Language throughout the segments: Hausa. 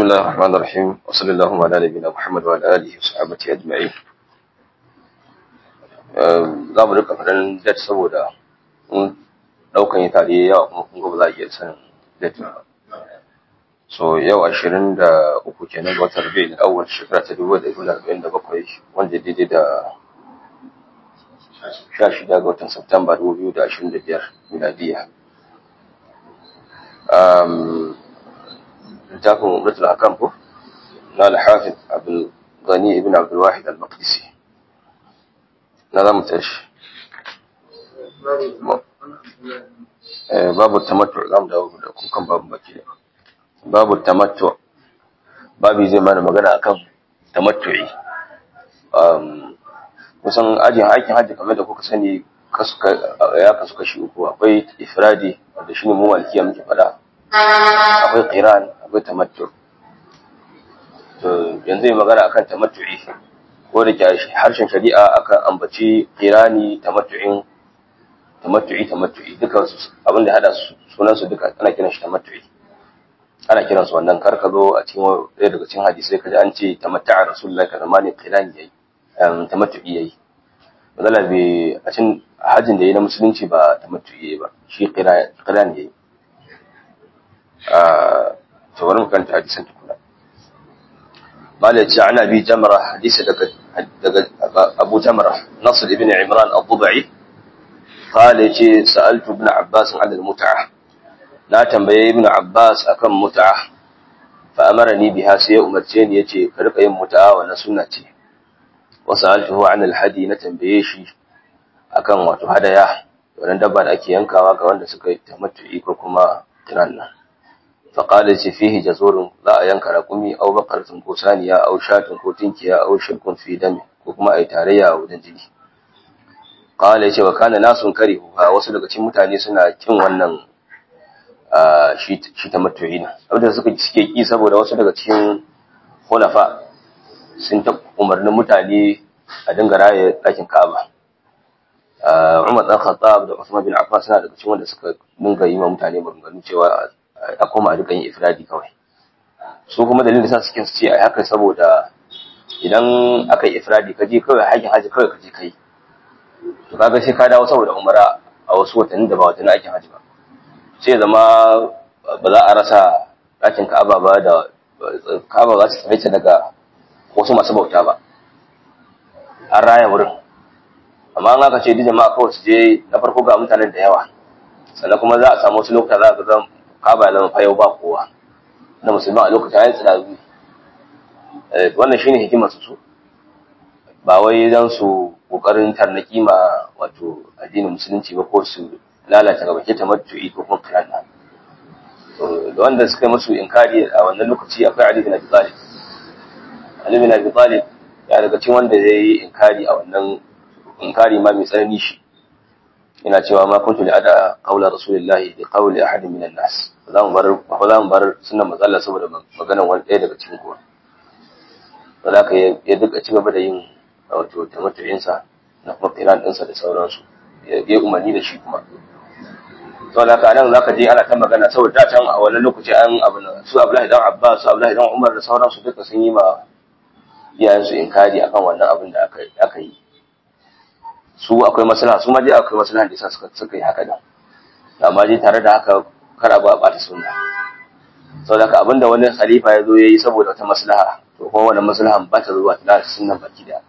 الله الرحمن الرحيم وصلى الله على نبينا محمد وعلى آله وصحبه أجمعين za mu rika faɗin dat saboda ɗaukan yi tare yawa kuma kun ba za a iya sanin dat ba so yau ashirin da uku kenan ga watan rabi'in awwal shekara ta dubu da dubu arba'in da bakwai wanda daidai da sha shida ga watan Satumba dubu biyu da ashirin da biyar miladiya littafin umratul hakam ko na al-hafiz abdul ghani ibn abdul wahid al-maqdisi na zamu tashi babu tamattu zamu dawo da kukan babu baki babu tamattu babu zai mana magana akan tamattu'i kusan ajin aikin hajji kamar da kuka sani ya kasu kashi uku akwai ifradi wanda shine mu malikiya muke fada akwai qiran akwai tamattu to yanzu yi magana akan tamattu'i ko da harshen shari'a akan ambaci qirani tamattu'in tamattu'i tamattu'i duka abin da hada sunan su duka ana kiran shi tamattu'i ana kiran su wannan kar ka zo a cikin ɗaya daga cikin hadisi kaji an ce tamatta'a rasulullahi kaza ma ne qirani yayi tamattu'i yayi magana bai a cikin hajjin da yayi na musulunci ba tamattu'i yayi ba shi qirani yayi to bari mu kanta hadisan tukuna malai ce ana bi jamra hadisi daga daga Abu Jamra Nasr ibn Imran Abu-Dubai qala ce sa'altu ibn Abbas an al-mut'a na tambaye ibn Abbas akan mut'a fa amarani biha sai ya umarce ni yace ka rika yin mut'a wannan sunna ce wa sa'altuhu an al-hadi na tambaye shi akan wato hadaya wannan dabba da ake yankawa ga wanda suka yi tamattu'i ko kuma kiran nan فقال فيه جزور لا ينكر رقمي أو بقرة ko saniya أو شاة ko tinkiya أو شرك في دم ko kuma ai tarayya wajen jini qala yace wa kana nasun karihu ha wasu daga cikin mutane suna kin wannan shi shi tamattu'i na saboda suka suke ki saboda wasu daga cikin khulafa sun ta umarnin mutane a dinga raye ɗakin Ka'aba Umar dan Khattab da Usman bin Affan suna daga cikin wanda suka dinga yi ma mutane maganganu cewa a koma a duka yin ifradi kawai su kuma dalilin da sa suke su ce a haka saboda idan aka yi ifradi ka je kawai hakin haji kawai ka je kai to kaga sai ka dawo saboda umara a wasu watanni da ba watanni aikin haji ba sai zama ba za a rasa ɗakin ka'aba ba da ka'aba za su tsare daga wasu masu bauta ba an raya wurin amma an aka ce duk jama'a kawai su je na farko ga mutanen da yawa sannan kuma za a samu wasu lokuta za a ga kaba nan fa yau ba kowa na musulman a lokacin ayin tsirazu wannan shine hikimar su ba wai dan su kokarin tarnaki ma wato addinin musulunci ba ko su lalata gaba ke tamattu'i ko kuma kiran nan da wanda suka yi musu inkari a wannan lokaci akwai Ali bin Abi Talib Ali bin Abi Talib ya daga cikin wanda ya yi inkari a wannan inkari ma mai tsanani shi ina cewa ma kuntu li ada qawla rasulillahi bi qawli ahad min an-nas za mu bar ba za mu bar sunan matsala saboda maganar wani ɗaya daga cikin kowa to da ya duka ci gaba da yin wato tamattu'in sa na kuma qiran ɗinsa da sauransu ya yi umarni da shi kuma to da haka nan zaka je ana ta magana saboda da can a wannan lokaci an abu su Abdullahi dan Abbas su Abdullahi dan Umar da sauransu duka sun yi ma iyayensu inkari akan wannan abin da aka aka yi su akwai maslaha su ma dai akwai maslaha da yasa suka suka yi haka din amma dai tare da haka kar a ba bata sunna saboda haka abinda wani khalifa ya zo yayi saboda wata maslaha to kuma wannan maslahan ba ta zuwa ta sunnan baki da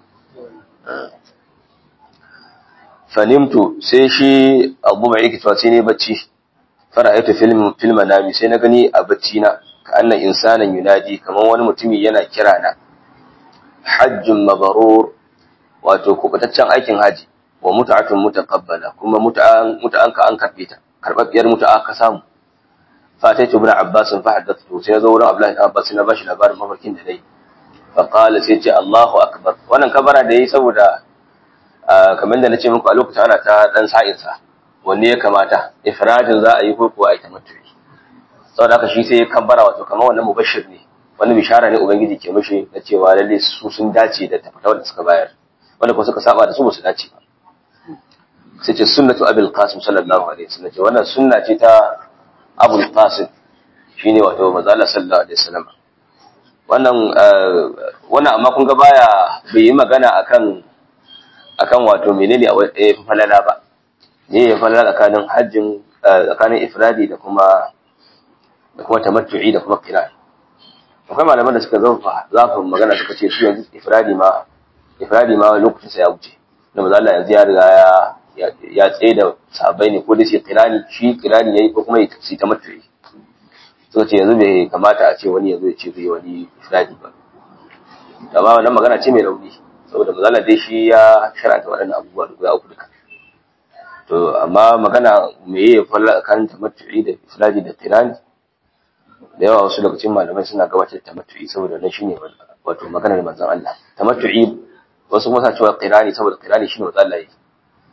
fanimtu sai shi abu mai yake cewa sai ne bacci fara'aitu film film manami sai na gani a bacci na ka anna insanan yunadi kamar wani mutumi yana kira na hajjun mabrur wato kubutaccen aikin haji wa mut'atun mutaqabbala kuma mut'an mut'an ka an karbe ta karbabbiyar mut'a ka samu fataitu ibn abbas fa haddathu sai zo wurin abdullahi ibn abbas na bashi labarin mafarkin da dai fa qala sai ce allahu akbar wannan kabara da yayi saboda kamar da nace muku a lokacin ana ta dan sa'in sa wanne ya kamata ifradin za a yi ko kuwa a tamattu saboda haka shi sai ya kabbara wato kamar wannan mubashir ne wani bishara ne ubangiji ke mishi na cewa lalle su sun dace da tafata wanda suka bayar wanda kuma suka saba da su ba su dace ba sai ce sunnatu abul qasim sallallahu alaihi wasallam ce wannan sunna ce ta abul qasim shine wato manzo Allah sallallahu alaihi wasallam wannan wannan amma kun ga baya bai yi magana akan akan wato menene a ya fi falala ba ne ya falala tsakanin hajjin tsakanin ifradi da kuma da kuma tamattu'i da kuma qiran akwai malaman da suka zafa zafin magana suka ce su yanzu ifradi ma ifradi ma lokacin sa ya wuce da manzo Allah yanzu ya riga ya ya tsaye da sahabbai ne ko da shi qirani shi qirani yayi ko kuma ya ci tamattu'i suka ce yanzu bai kamata a ce wani yanzu ya ce zai wani ifradi ba amma wannan magana ce mai rauni saboda mazala dai shi ya sharanta waɗannan abubuwa da guda uku duka to amma magana me ya falla kan tamattu'i da ifradi da tirani da yawa wasu daga cikin malamai suna gabatar da tamattu'i saboda nan shine wato maganar manzon Allah tamattu'i wasu kuma sa cewa qirani saboda qirani shine manzon Allah yake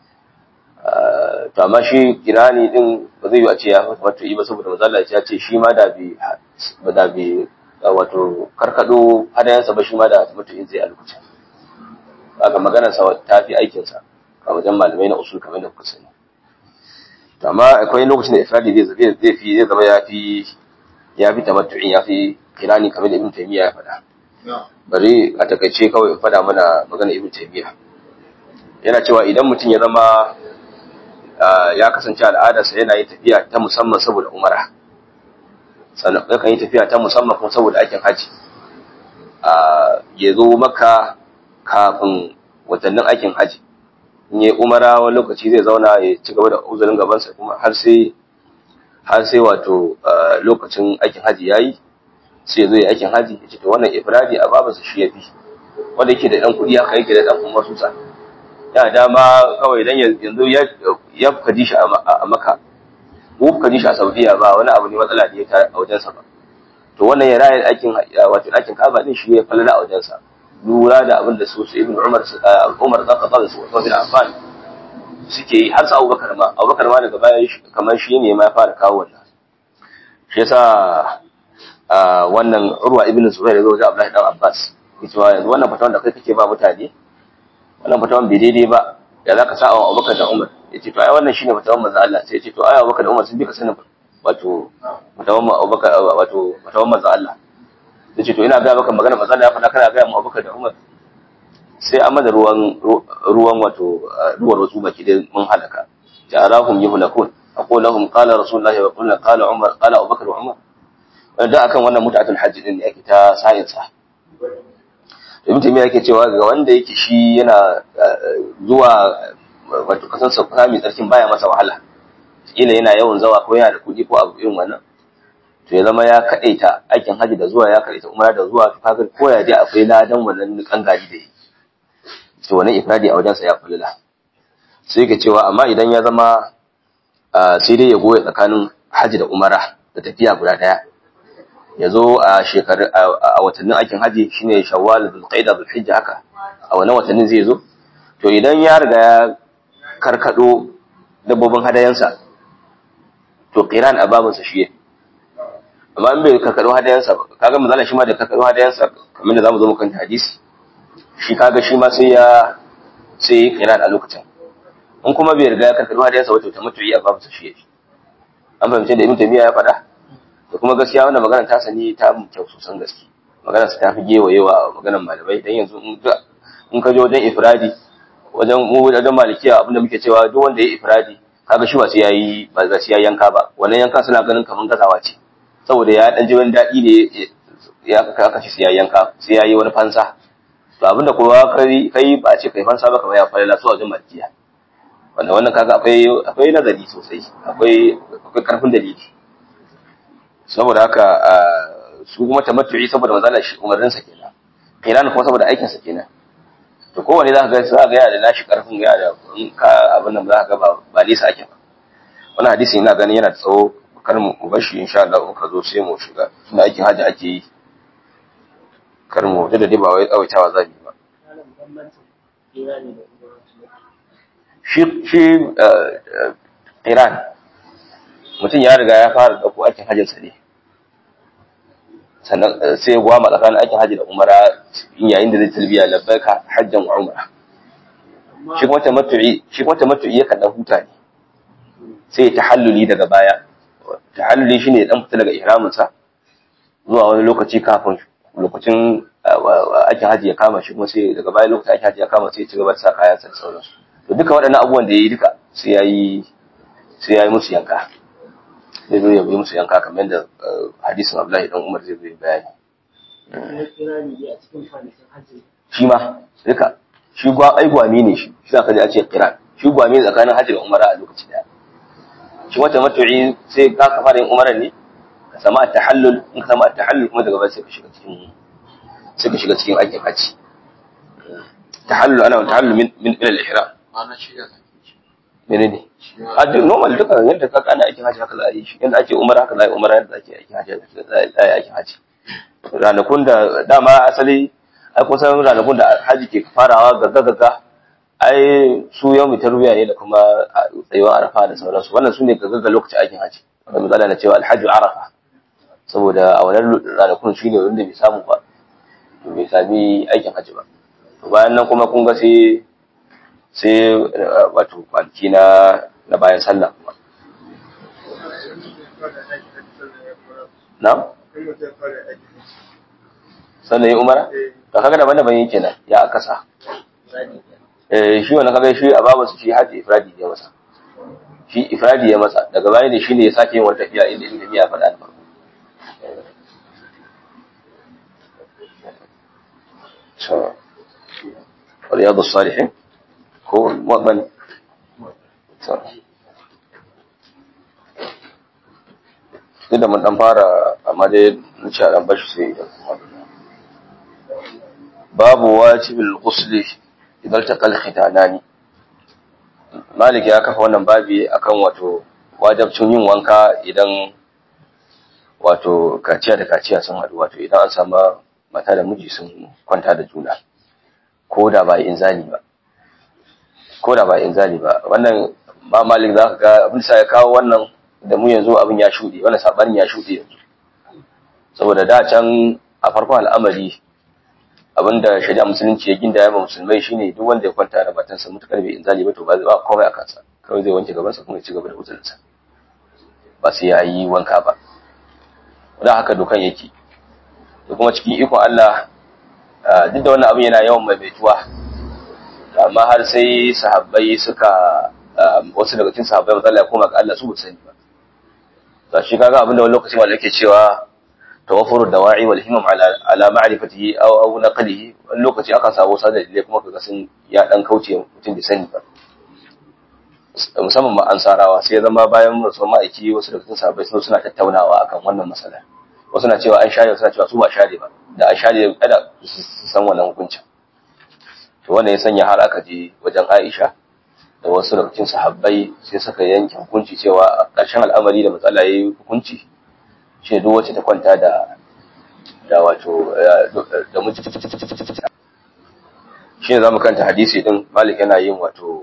to amma shi qirani din ba zai yi a ce ya tamattu'i ba saboda manzon Allah ya ce shi ma da bi ba da bi wato karkado hadayansa ba shi ma da tamattu'in zai a lokacin kaga maganar sa ta fi aikin sa a wajen malamai na usul kamar da kuka sani to amma akwai lokacin da ifradi zai zai zai fi zai zama ya fi ya fi tamattu'in ya fi kirani kamar da ibn taymiya ya faɗa bari a takaice kawai in faɗa mana maganar ibn taymiya yana cewa idan mutum ya zama ya kasance al'adarsa yana yin tafiya ta musamman saboda umara sannan yakan yi tafiya ta musamman kuma saboda aikin haji ya zo maka kafin watannin aikin haji in yi umara wani lokaci zai zauna ya ci gaba da uzurin gabansa kuma har sai har sai wato lokacin aikin haji ya yi sai ya zo ya aikin haji ya ce to wannan ifradi a babansa shi ya fi wanda yake da ɗan kuɗi haka yake da ɗan kuma susa ya dama kawai dan yanzu ya kaji shi a maka mu kaji shi a saudiya ba wani abu ne matsala da ya ta a wajensa ba to wannan ya raya aikin wato ɗakin kaba din shi ya falala a wajensa lura da abin da su su ibn umar umar za ka da su wato bin affan suke yi har su abubakar ma abubakar ma daga baya kamar shi ne ma ya fara kawo wannan shi yasa wannan urwa ibn zubair ya zo wajen abdullahi dan abbas yace wa yanzu wannan fatawan da kai kake ba mutane wannan fatawan bai daidai ba ya zaka sa wa abubakar da umar yace to ai wannan shine fatawan manzo Allah sai yace to ai abubakar da umar sun bi ka sanin wato fatawan abubakar wato fatawan manzo Allah da ce to ina ga maka magana manzo ya faɗa kana ga mu Abubakar da Umar sai an mada ruwan ruwan wato ruwan wasu baki da mun halaka ja'alahum yuhlakun aqul lahum qala rasulullahi wa qulna qala Umar qala Abubakar wa Umar da akan wannan mutatul hajj din ne ake ta sayin sa Ibn Taymiyyah yake cewa ga wanda yake shi yana zuwa wato kasan sa mai tsarkin baya masa wahala kila yana yawan zawa ko yana da kuɗi ko abu irin wannan to ya zama ya kadaita aikin haji da zuwa ya kadaita umara da zuwa to kaga ko ya je akwai ladan wannan kan gari da yi to wannan ifradi a wajen sa ya fulula sai yake cewa amma idan ya zama sai dai ya goya tsakanin haji da umara da tafiya guda daya ya zo a shekaru a watannin aikin haji shine shawwal zulqaida zulhijja haka a wannan watannin zai zo to idan ya riga ya karkado dabbobin hadayansa to qiran a babinsa shi yake amma in bai karkaro hadayansa ba kaga misali shi ma da karkaro hadayansa kamar da zamu zo mu kan hadisi shi kaga shi ma sai ya sai ya kira a lokacin in kuma bai riga ya karkaro hadayansa wato ta mutu a babu shi yake an fahimci da ibn taymiya ya faɗa da kuma gaskiya wannan magana ta sani ta mu kyau sosan gaske magana sa ta fi gewayewa maganar malamai dan yanzu in ka je wajen ifradi wajen mu wajen malikiya abinda muke cewa duk wanda ya ifradi kaga shi ba sai yayi ba za sai ya yanka ba wannan yanka suna ganin kaman gazawa ce saboda ya dan ji wani daɗi ne ya aka ci sai yanka sai ya yi wani fansa to abinda kowa kai kai ba ce kai fansa ba kamar ya fara lasu a wajen malkiya wanda wannan kaga akwai akwai nazari sosai akwai akwai karfin dalili saboda haka su kuma tamattu'i saboda manzala shi umarnin sa kenan kiran kuma saboda aikin sa kenan to kowane za ka ga za ka ga yana da nashi karfin yana da in ka abin nan za ka ga ba ba nisa ake ba wannan hadisi ina ganin yana da tsawo kar mu bashi insha Allah in ka zo sai mu shiga tunda aikin haji ake yi kar mu da dai ba wai tsawaitawa zabi ba shi shi Iran mutum ya riga ya fara dauko aikin hajjin sa ne sannan sai ya gwama tsakanin aikin hajji da umara yayin da zai talbiya labbaika hajjan wa umra shi kuma tamattu'i shi kuma tamattu'i yakan dan huta ne sai ya tahalluli daga baya tahalluli shine dan fita daga ihramin sa zuwa wani lokaci kafin lokacin aikin haji ya kama shi kuma sai daga bayan lokacin aikin haji ya kama sai ya ci gaba da sa kaya da sauransu to duka waɗannan abubuwan da ya yi duka sai ya yi sai ya yi musu yanka zai zo ya yi musu yanka kamar yadda hadisin Abdullahi dan Umar zai zo ya bayani shi ma duka shi gwa ai gwami ne shi shi zaka ji a ce kiran shi gwami tsakanin hajji da umara a lokaci daya shi wata matu'i sai ka ka fara yin umara ne ka samu at-tahallul in ka samu at-tahallul kuma daga baya sai ka shiga cikin sai ka shiga cikin aikin hajji tahallul ana tahallul min min ila al-ihram ana shi ya menene a duk normal duka yadda ka kana aikin hajji haka za a yi shi yadda ake umara haka za a yi umara yadda ake aikin hajji za a yi aikin hajji ranakun da dama asali ai kusan ranakun da haji ke farawa gagga-gagga ai su yau mai tarbiya ne da kuma tsayuwar arafa da sauransu wannan su ne gaggaga lokacin aikin haji wanda misali na cewa alhaji arafa saboda a wannan ranakun shi ne wanda bai samu ba to bai sami aikin haji ba to bayan nan kuma kun ga sai sai wato kwanaki na na bayan sallah kuma na sannan ya umara to kaga daban-daban yake nan ya akasa eh shi wannan kaga shi a babu shi haji ifradi ya masa shi ifradi ya masa daga baya ne shine ya sake yin wata tafiya inda inda ya faɗa da farko so riyadu salihin ko mu'min so duk da mun dan fara amma dai mun ci a dan bashi sai babu wajibul ghusli idan taqal khitanani malik ya kafa wannan babi akan wato wajibcin yin wanka idan wato kaciya da kaciya sun haɗu wato idan an samu mata da miji sun kwanta da juna ko da ba inzali ba ko da ba inzali ba wannan ba malik za ka ga abin sa ya kawo wannan da mu yanzu abin ya shuɗe wannan sabanin ya shuɗe yanzu saboda da can a farkon al'amari abinda shari'a musulunci ya ginda ya ma musulmai shine duk wanda ya kwanta da matansa mutakar bai inzali ba to ba ba komai a kansa kawai zai wanke gabansa kuma ya ci gaba da uzurinsa ba sai ya yi wanka ba wadda haka dokan yake da kuma cikin ikon Allah duk da wannan abin yana yawan maimaituwa amma har sai sahabbai suka wasu daga cikin sahabbai matsala ya koma ga Allah su ba sani ba to shi kaga abin da wani lokaci wanda yake cewa tawaffur dawa'i wal himam ala ala ma'rifatihi aw aw naqlihi wani lokaci aka samu sadar da kuma kaga sun ya dan kauce mutum da sani ba musamman ma ansarawa sai ya zama bayan rasuwar ma'aiki wasu daga cikin sahabbai sun suna tattaunawa akan wannan masalar wasu na cewa an share wasu na cewa su ba share ba da an share kada su san wannan hukuncin to wannan ya sanya har aka je wajen Aisha da wasu daga cikin sahabbai sai suka yanke hukunci cewa a ƙarshen al'amari da matsala yayi hukunci shi duk wacce ta kwanta da da wato da miji shi ne zamu kanta hadisi din Malik yana yin wato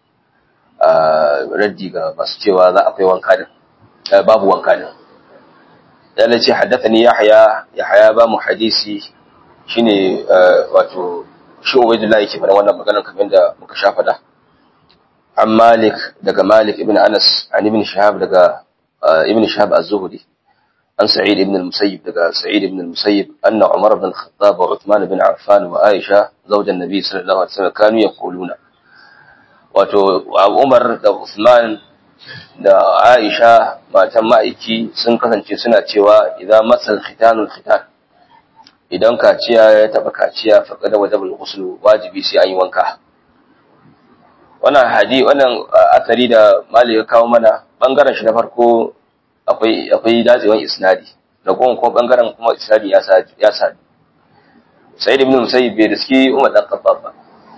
raddi ga masu cewa za akwai wanka din babu wanka din yana ce haddathani yahya yahya ba mu hadisi shine wato shi ubaidullah yake fara wannan maganar kamar da muka sha fada an malik daga malik ibn anas an ibn shahab daga ibn shahab az-zuhri an sa'id ibn al-musayyib daga sa'id ibn al-musayyib anna umar ibn al-khattab wa uthman ibn affan wa aisha zawjan nabi sallallahu alaihi wasallam kanu yaquluna wato umar da uthman da aisha matan ma'aiki sun kasance suna cewa idan masal khitanul khitan idan kaciya ya taba kaciya faqada wajibul ghusl wajibi sai an yi wanka wannan hadi wannan asari da malik ya kawo mana bangaren shi na farko akwai akwai datsewan isnadi da kuma kuma bangaren kuma isnadi ya sa ya sa sai ibn musayyib bai riski umar dan khattab ba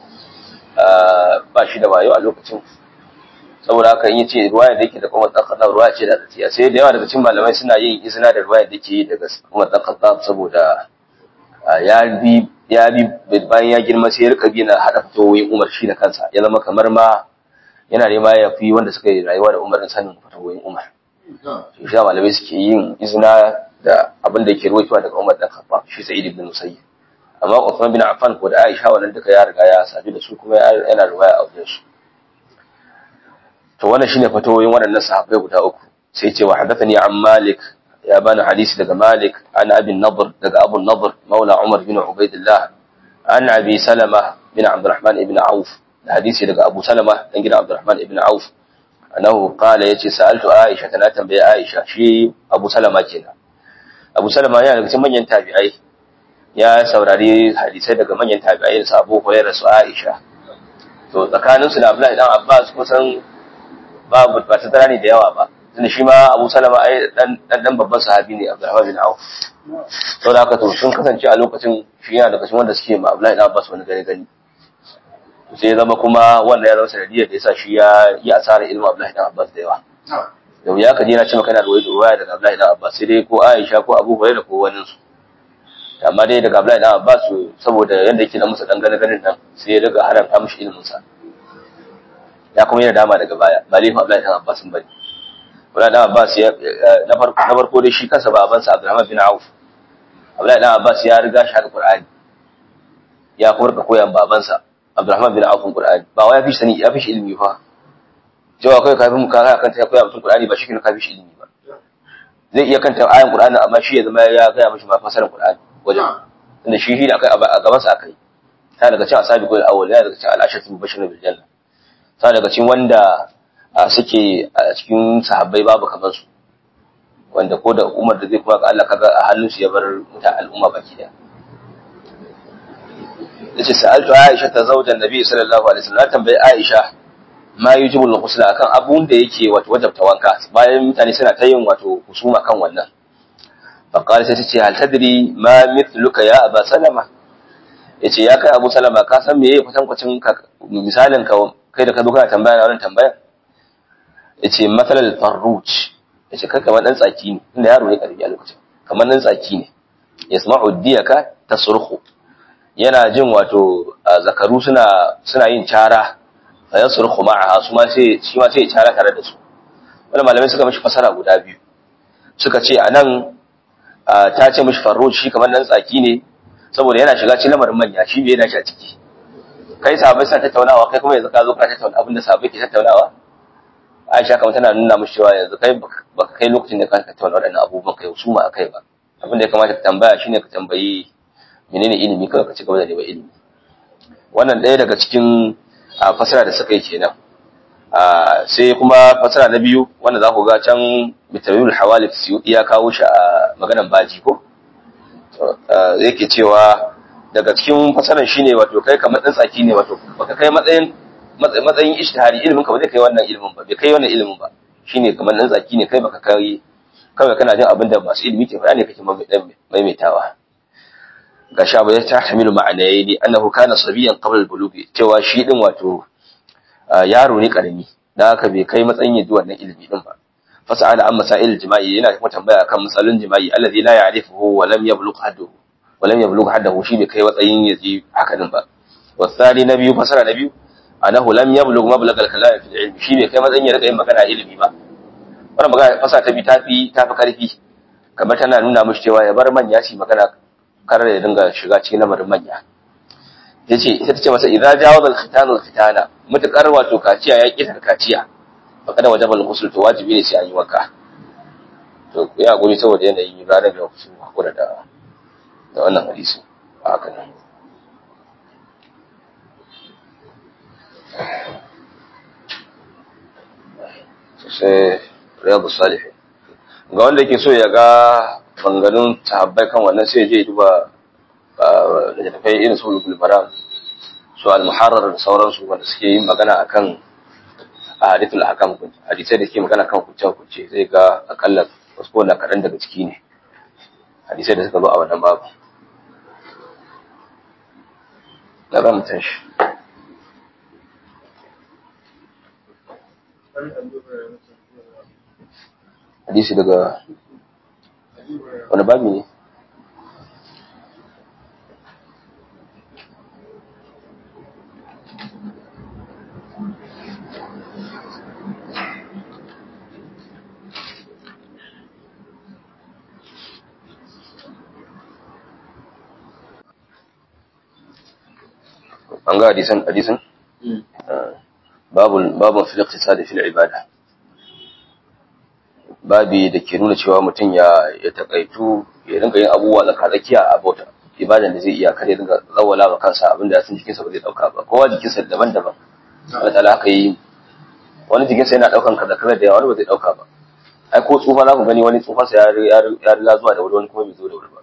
ba shi da wayo a lokacin saboda haka in yace ruwaya da yake da umar dan khattab ruwaya ce da tafiya sai da yawa daga cikin malamai suna yin izina da ruwaya da yake daga umar dan khattab saboda ya bi ya bi bayan ya girma sai ya rika bi na hada fatawoyin Umar shi da kansa ya zama kamar ma yana nema ya fi wanda suka yi rayuwa da Umar sanin fatawoyin Umar shi shi malamai suke yin izina da abin da yake ruwaitowa daga Umar dan Khattab shi Sa'id ibn Musayyib amma Uthman bin Affan ko da Aisha wannan duka ya riga ya sadu da su kuma yana riwaya a wajen su to wannan shine fatawoyin waɗannan sahabbai guda uku sai ce wa hadathani an Malik ya bani hadisi daga Malik an Abi Nadr daga Abu Nadr Maula Umar bin Ubaidillah an Abi Salama bin Abdurrahman ibn Auf da hadisi daga Abu Salama dan gidan Abdurrahman ibn Auf annahu qala yace sa'altu Aisha tana tambaye Aisha shi Abu Salama kenan Abu Salama yana daga cikin manyan tabi'ai ya saurari hadisai daga manyan tabi'ai da Abu Hurairah su Aisha to tsakanin su da Abdullahi dan Abbas kusan babu ba ta tara ne da yawa ba tunda shi ma Abu Salama ai dan dan babban sahabi ne Abdurrahman bin Auf to da haka to sun kasance a lokacin shi yana daga cikin wanda suke ma Abdullahi dan Abbas wani gani gani sai ya zama kuma wanda ya zama sanadiyar da yasa shi ya yi asarar ilmin Abdullahi dan Abbas da yawa yau ya kaje na ce maka yana da ruwaya daga Abdullahi dan Abbas sai dai ko Aisha ko Abu Hurairah ko wani su amma dai daga Abdullahi dan Abbas saboda yanda yake da musa dan gane ganin nan sai ya daga haramta mishi ilimin sa ya kuma yana dama daga baya ba laifin Abdullahi dan Abbas bane Abdullahi dan Abbas ya na farko na farko dai shi kansa babansa Abdurrahman bin Auf Abdullahi dan Abbas ya riga shi Al-Qur'ani ya kuma rika koyan babansa Abdurrahman bin Auf Qur'ani ba wai ya fi sani ya fi shi ilimi fa cewa kai kafin mu kaka kanta ya koya mutum Qur'ani ba shi ne kafin shi ilimi ba zai iya kanta ayan Qur'ani amma shi ya zama ya gaya mishi ma fasarar Qur'ani wajen tunda shi shi da akai a gaban sa akai ta daga cikin asabiqul awwal ya daga cikin al-ashatu mubashirun bil janna ta daga cikin wanda suke a cikin sahabbai babu kamar su wanda ko da umar da zai kuma ga Allah kaga a hannun su ya bar mutan al'umma baki daya yace sa'altu Aisha ta zaujan Nabi sallallahu alaihi wasallam tambayi Aisha ma yujibu al-ghusl akan abun da yake wato wajabta wanka bayan mutane suna ta yin wato husuma kan wannan fa qala sai tace hal tadri ma mithluka ya Aba Salama yace ya kai Abu Salama ka san meye kwatankwacin misalin ka kai da ka zo kana tambaya na wannan tambaya yace matalal farruj yace kai kamar dan tsaki ne inda yaro ne karbi a lokacin kamar dan tsaki ne yasma'u diyaka tasruhu yana jin wato zakaru suna suna yin cara fa yasruhu ma'aha su ma sai shi ma sai ya cara tare da su wannan malamai suka mishi fasara guda biyu suka ce anan ta ce mishi farruj shi kamar dan tsaki ne saboda yana shiga cikin lamarin manya shi bai yana shi a ciki kai sahabbai suna tattaunawa kai kuma yanzu ka zo ka tattauna abinda sahabbai ke tattaunawa Aisha kamar tana nuna mishi cewa yanzu kai baka kai lokacin da ka tattauna waɗannan abubuwan kai su ma akai ba abin da ya kamata ka tambaya shine ka tambayi menene ilimi kawai ka ci gaba da neman ilimi wannan ɗaya daga cikin fasara da suka yi kenan sai kuma fasara na biyu wanda za ku ga can bitawil hawalif ya kawo shi a maganan baji ko yake cewa daga cikin fasaran shine wato kai kamar dan tsaki ne wato baka kai matsayin matsayin ishtihari ilimin ka ba zai kai wannan ilimin ba bai kai wannan ilimin ba shine kamar dan tsaki ne kai baka kai kawai kana jin abin da masu ilimi ke faɗa ne kake maimaitawa ga sha bai ta hamilu ma'anayi ne annahu kana sabiyan qabla al-bulughi cewa shi din wato yaro ne karami dan haka bai kai matsayin yaji wannan ilimi din ba fasa'ala an masail jima'i yana kuma tambaya akan masalolin jima'i alladhi la ya'rifuhu wa lam yablugh hadduhu wa lam yablugh haddahu shi bai kai matsayin yaji haka din ba wasali na biyu fasara na biyu annahu lam yablugh mablagh al-kalam fi al-ilm shi bai kai matsayin ya rika yin magana ilimi ba wannan magana fasa ta bi tafi tafi karfi kamar tana nuna mishi cewa ya bar manya shi magana karar ya dinga shiga cikin lamarin manya yace ita tace masa idza jawaza al-khitan al-khitana mutakar wato kaciya ya kitar kaciya fakada wajabal ghusl to wajibi ne sai an yi wanka to ya guri saboda yanayin ranar da su hakura da da wannan hadisi haka ne sai riyadu salihin ga wanda yake so ya ga banganin sahabbai kan wannan sai je duba da tafai irin su bulbaran su al-muharrar da sauransu wanda suke yin magana akan ahadithul ahkam hadisai da ke magana kan kuce kuce zai ga akalla wasu ko na kaɗan daga ciki ne hadisai da suka zo a wannan babu na za mu tashi hadisi daga wani babi ne an ga hadisan hadisan babu babu fil iqtisad fil ibada babi da ke nuna cewa mutum ya ya takaitu ya dinga yin abubuwa tsakatsakiya a bauta ibadan da zai iya kar ya dinga tsawala wa kansa abinda sun jikinsa ba zai dauka ba kowa jikinsa daban-daban Allah ta'ala haka yi wani jikinsa yana daukan kaza kaza da yawa wani ba zai dauka ba ai ko tsufa za ku gani wani tsufansa ya ya riga zuwa da wuri wani kuma bai zo da wuri ba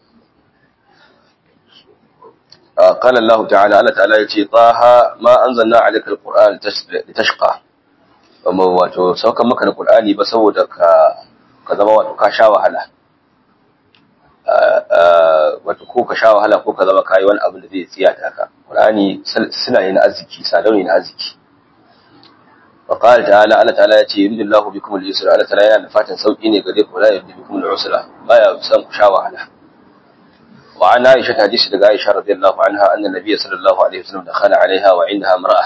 قال الله تعالى الله تعالى يتي طه ما أنزلنا عليك القرآن لتشقى وما wato saukan maka da Qur'ani ba saboda ka ka zama wato ka sha wahala wato ko ka sha wahala ko ka zama kai wani abu da zai tsiya ta ka Qur'ani suna ne na arziki sadau ne na arziki wa qala ta'ala Allah ta'ala yace yuridullahu bikum al-yusra Allah ta'ala yana da fatan sauki ne gare ku la yuridu bikum al-usra baya san ku sha wahala وعن عائشة حديث دقاء عائشة رضي الله عنها أن النبي صلى الله عليه وسلم دخل عليها وعندها امرأة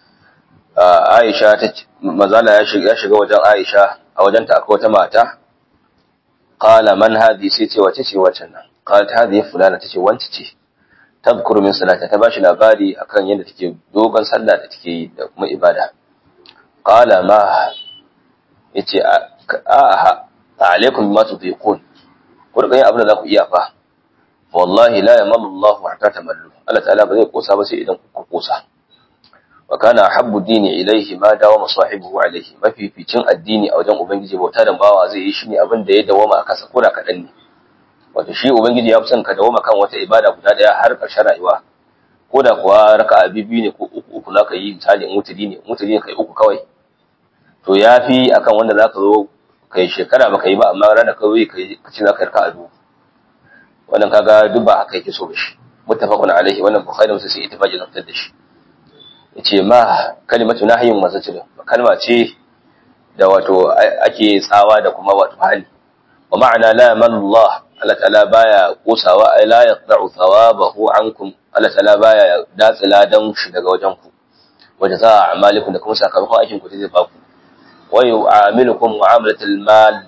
عائشة مازال يشغى وجن عائشة أو جنت أكوة ماتا قال من هذه سيتي وتتي وتنا قالت هذه فلانة تتي وانتتي تذكر من صلاة تباشي labari akan yadda take dogon sallah da take yi da kuma ibada qala ma yace a alaikum bima tudiqun ku rika yin abin da za ku iya fa wallahi la yamallu Allahu hatta tamallu Allah ta'ala ba zai kosa ba sai idan kuka kosa wa kana habbu dini ilaihi ma dawa masahibuhu alaihi mafificin addini a wajen ubangiji bauta da bawa zai yi shine abin da ya dawama a kansa ko da kadan ne wato shi ubangiji ya fi son ka dawama kan wata ibada guda daya har ƙarshen rayuwa ko da kuwa raka'a biyu ne ko uku uku na yi misali in mutudi ne mutudi ne kai uku kawai to yafi akan wanda zaka zo kai shekara baka yi ba amma ranar kawai kai kace zaka raka'a biyu wannan kaga duk ba haka yake so ba shi muttafaqun alaihi wannan bukhari musu sai ittifaqi na fitar da shi yace ma kalimatu nahyin mazajir kalma ce da wato ake tsawa da kuma wato hali wa ma'ana la yamallah Allah ta'ala baya kosawa ay la yaqta'u thawabahu ankum Allah ta'ala baya datsila dan shi daga wajen ku wajen za a'malikum da kuma sakamakon aikin ku zai ba ku wa yu'amilukum mu'amalatul mal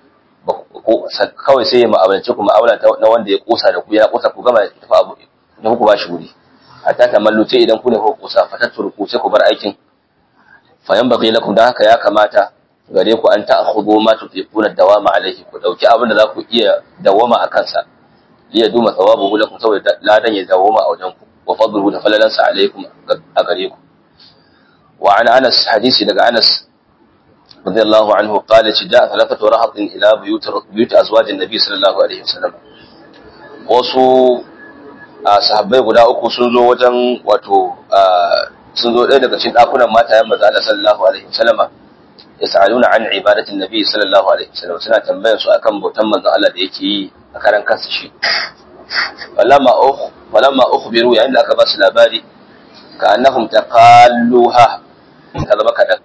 kawai sai ya ma'amalance ku ma'amala na wanda ya kosa da ku ya kosa ku gama tafi abu da ku ba shi wuri hatta ta malluce idan ku ne ku kosa fatattur ku sai ku bar aikin fa yan baqi lakum da haka ya kamata gare ku an ta'khudhu ma tutiquna dawama alaihi ku dauki abin da za ku iya dawama a kansa liya duma thawabuhu lakum saboda ladan ya dawama a wajen ku wa fadluhu da falalansa alaikum a gare ku wa an anas hadisi daga anas رضي الله عنه قال جاء ثلاثة رهط إلى بيوت بيوت أزواج النبي صلى الله عليه وسلم wasu sahabbai guda uku sun zo wajen wato sun zo ɗaya daga cikin ɗakunan matayen maza Allah sallallahu alaihi wasallam yas'aluna an ibadatin nabi sallallahu alaihi wasallam suna tambayar su akan bautan manzon Allah da yake yi a karan kansa shi falamma ukh falamma ukhbiru yayin da aka ba su labari ka annahum taqalluha kaza baka da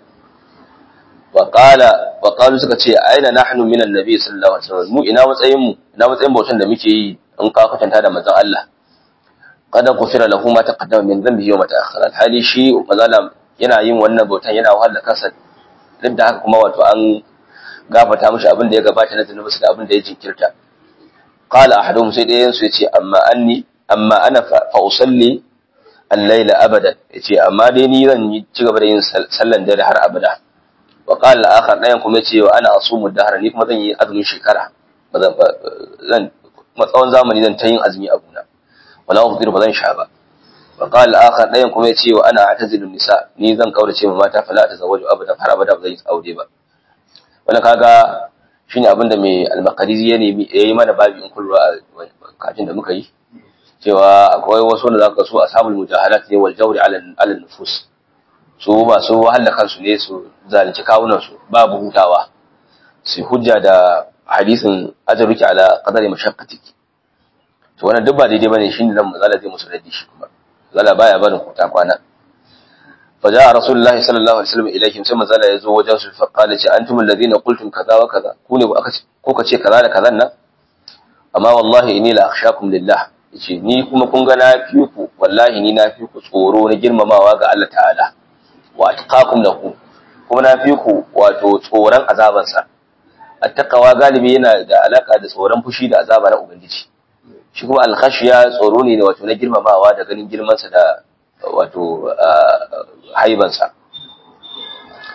Waƙala waƙalu suka ce aina nahnu minan nabi sallallahu alaihi wasallam mu ina matsayin mu ina matsayin bautan da muke yi in ka kwatanta da manzon Allah qad ghufira lahu ma taqaddama min dhanbihi wa ma ta'akhkhara hali shi manzon yana yin wannan bautan yana wahala kansa duk da haka kuma wato an gafata mishi abin da ya gabata na zunubi da abin da ya jinkirta qala ahaduhum sai dayan su yace amma anni amma ana fa usalli al-layla abadan yace amma dai ni zan yi ci gaba da yin sallan dare har abada wa qala al-akhar dayan kuma yace wa ana asumu dahra ni kuma zan yi azumin shekara bazan zan matsawon zamani zan ta yin azumi a guna wala ufdir bazan sha ba wa qala al-akhar dayan kuma yace wa ana atazilu nisa ni zan kaurace ma mata fala tazawwaju abada har abada bazan yi aure ba wannan kaga shine abin da mai al-maqdisi ya nemi yayi mana babi in kullu a kafin da muka yi cewa akwai wasu da zaka so ashabul mujahalat ne wal jawri ala ala nufus su ba su wahala kansu ne su zalunci kawunan su babu hutawa su hujja da hadisin ajruki ala qadari mashaqqatiki to wannan duk ba daidai bane shine nan mazala zai musu raddi shi kuma zala baya barin kuta kwana فجاء رسول الله صلى الله عليه وسلم إليهم ثم زال يزو وجهه فقال أنتم الذين قلتم كذا وكذا كوني كوكا شيء كذا كذا أما والله إني لا أخشاكم لله yace ni kuma kun ga na fi ku wallahi ni na fi ku tsoro na girmamawa ga Allah ta'ala wa atqakum lahu kuma na fi ku wato tsoron azabansa attaqawa galibi yana da alaka da tsoron fushi da azaba na ubangiji shi kuma alkhashiya tsoro ne wato na girmamawa da ganin girmansa da wato haibansa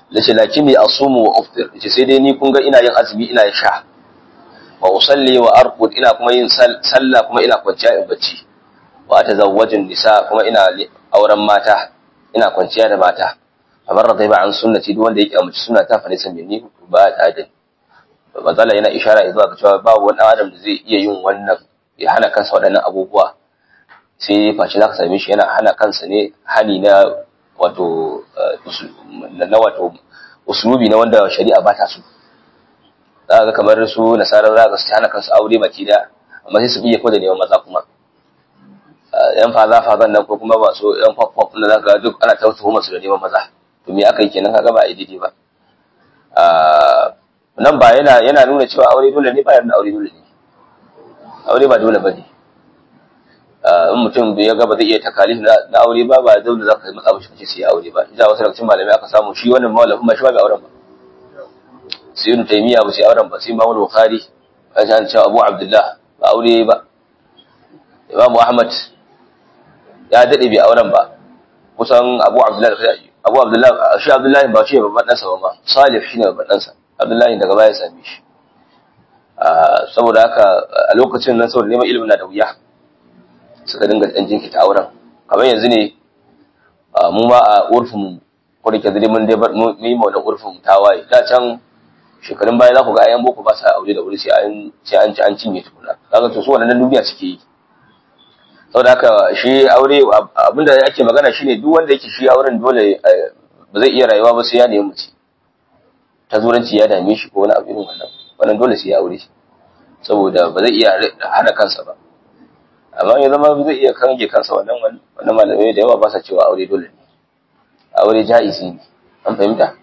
lace lakini asumu wa uftir yace sai dai ni kun ga ina yin azumi ina yin sha wa usalli wa arqud ina kuma yin sallah kuma ina kwanciya in bacci wa atazawwajun nisa kuma ina auren mata ina kwanciya da mata kamar radai ba an sunnati duk wanda yake amince sunna ta fa nisan ni ba ta da mazala yana ishara zuwa ga cewa babu wani adam da zai iya yin wannan ya hana kansa waɗannan abubuwa sai face za ka same shi yana hana kansa ne hani na wato na wato usulubi na wanda shari'a ba ta so za ga kamar su nasarar za ga su hana kansu aure baki da amma sai su iya ko da neman maza kuma yan faza fazan nan ko kuma ba so yan pop pop na za ga duk ana ta tuhumar su da neman maza to me aka yi kenan kaga ba a yi daidai ba nan ba yana yana nuna cewa aure dole ne ba yana aure dole ne aure ba dole ba ne in mutum ya ga ba zai iya takalif na aure ba ba dole za ka yi matsa mishi kace sai aure ba ida wasu daga cikin malamai aka samu shi wannan malamin ma shi ba bai auren ba sai ibn taymiya ba sai auren ba sai imam bukhari ya san cewa abu abdullah ba aure ba imam ahmad ya dade bai auren ba kusan abu abdullah abu abdullah shi abdullah ba shi babban dan sa ba salih shine babban dan sa abdullah daga baya same shi saboda haka a lokacin nan saboda neman ilimin na da wuya suka dinga ɗan jinkita auren kamar yanzu ne mu ma a urfin ko da ke zai mun dai mu yi maulan urfin tawaye da can shekarun baya za ku ga ayan boko ba sa aure da wuri sai an sai an ci an cinye tukuna kaga to su wannan duniya suke yi saboda haka shi aure abinda ake magana shine duk wanda yake shi auren dole ba zai iya rayuwa ba sai ya nemi mace ta zuranci ya dame shi ko wani abu irin wannan wannan dole sai ya aure shi saboda ba zai iya hana kansa ba amma ya zama zai iya kange kansa wannan wannan malamai da yawa ba sa cewa aure dole ne aure ja'izi ne an fahimta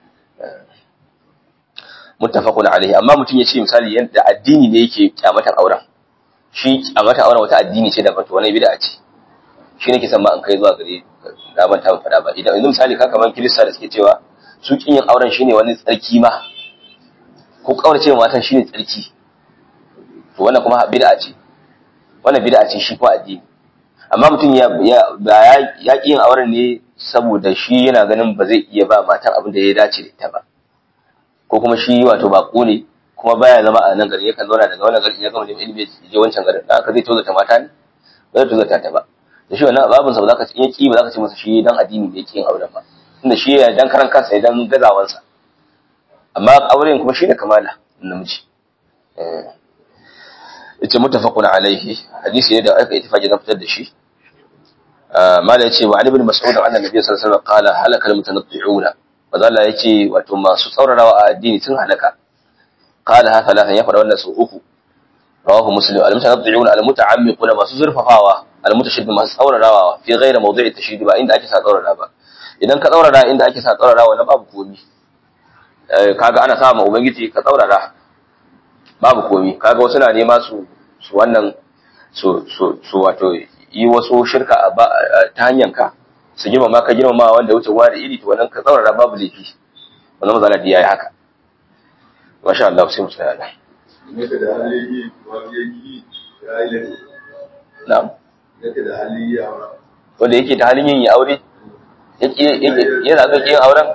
muttafaqun alaihi amma mutum ya ce misali yadda addini ne yake kyamatan auren shi kyamatan auren wata addini ce da fata wani bid'a ce shi ne ke san ma an kai zuwa gare na ban ta fada ba idan yanzu misali ka kaman kirista da suke cewa su kin yin auren shine wani tsarki ma ko kaurace matan shine tsarki to wannan kuma bid'a ce wannan bid'a ce shi ko addini amma mutum ya ya ya yin auren ne saboda shi yana ganin ba zai iya ba matan abin da ya dace da ita ba ko kuma shi wato bako ne kuma baya zama a nan gari yakan zauna daga wannan gari ya gama neman ilimi ya je wancan garin dan haka zai tozata mata ne ba zai tozata ta ba da shi wannan babin sa ba za ka in ki ba za ka ce masa shi dan addini ne yake yin auren ba tunda shi ya dan karan kansa ya dan gazawansa amma auren kuma shi ne kamala namiji eh yace muttafaqun alaihi hadisi ne da aka ittifaqi zan fitar da shi mala yace wa ali ibn mas'ud anna nabiy sallallahu alaihi wasallam qala halaka almutanatti'una fadalla yace wato masu tsaurarawa a addini sun halaka qala ha thalathan ya fada wannan su uku rawahu muslim almutanatti'una almuta'ammiquna masu zurfafawa almutashaddi masu tsaurarawa fi ghairi mawdi'i tashdid ba inda ake sa tsaurara ba idan ka tsaurara inda ake sa tsaurarawa na babu komi kaga ana sa ma ubangiji ka tsaurara babu komi kaga wasu na nema su su wannan su su su wato yi wasu shirka a ta hanyar ka su girma ma ka girma ma wanda wuce gwa da iri to wannan ka tsaurara babu laifi wannan mazala da yayi haka masha Allah sai mu tsaya da na'am wanda yake da halin yin aure yake yana so yin auren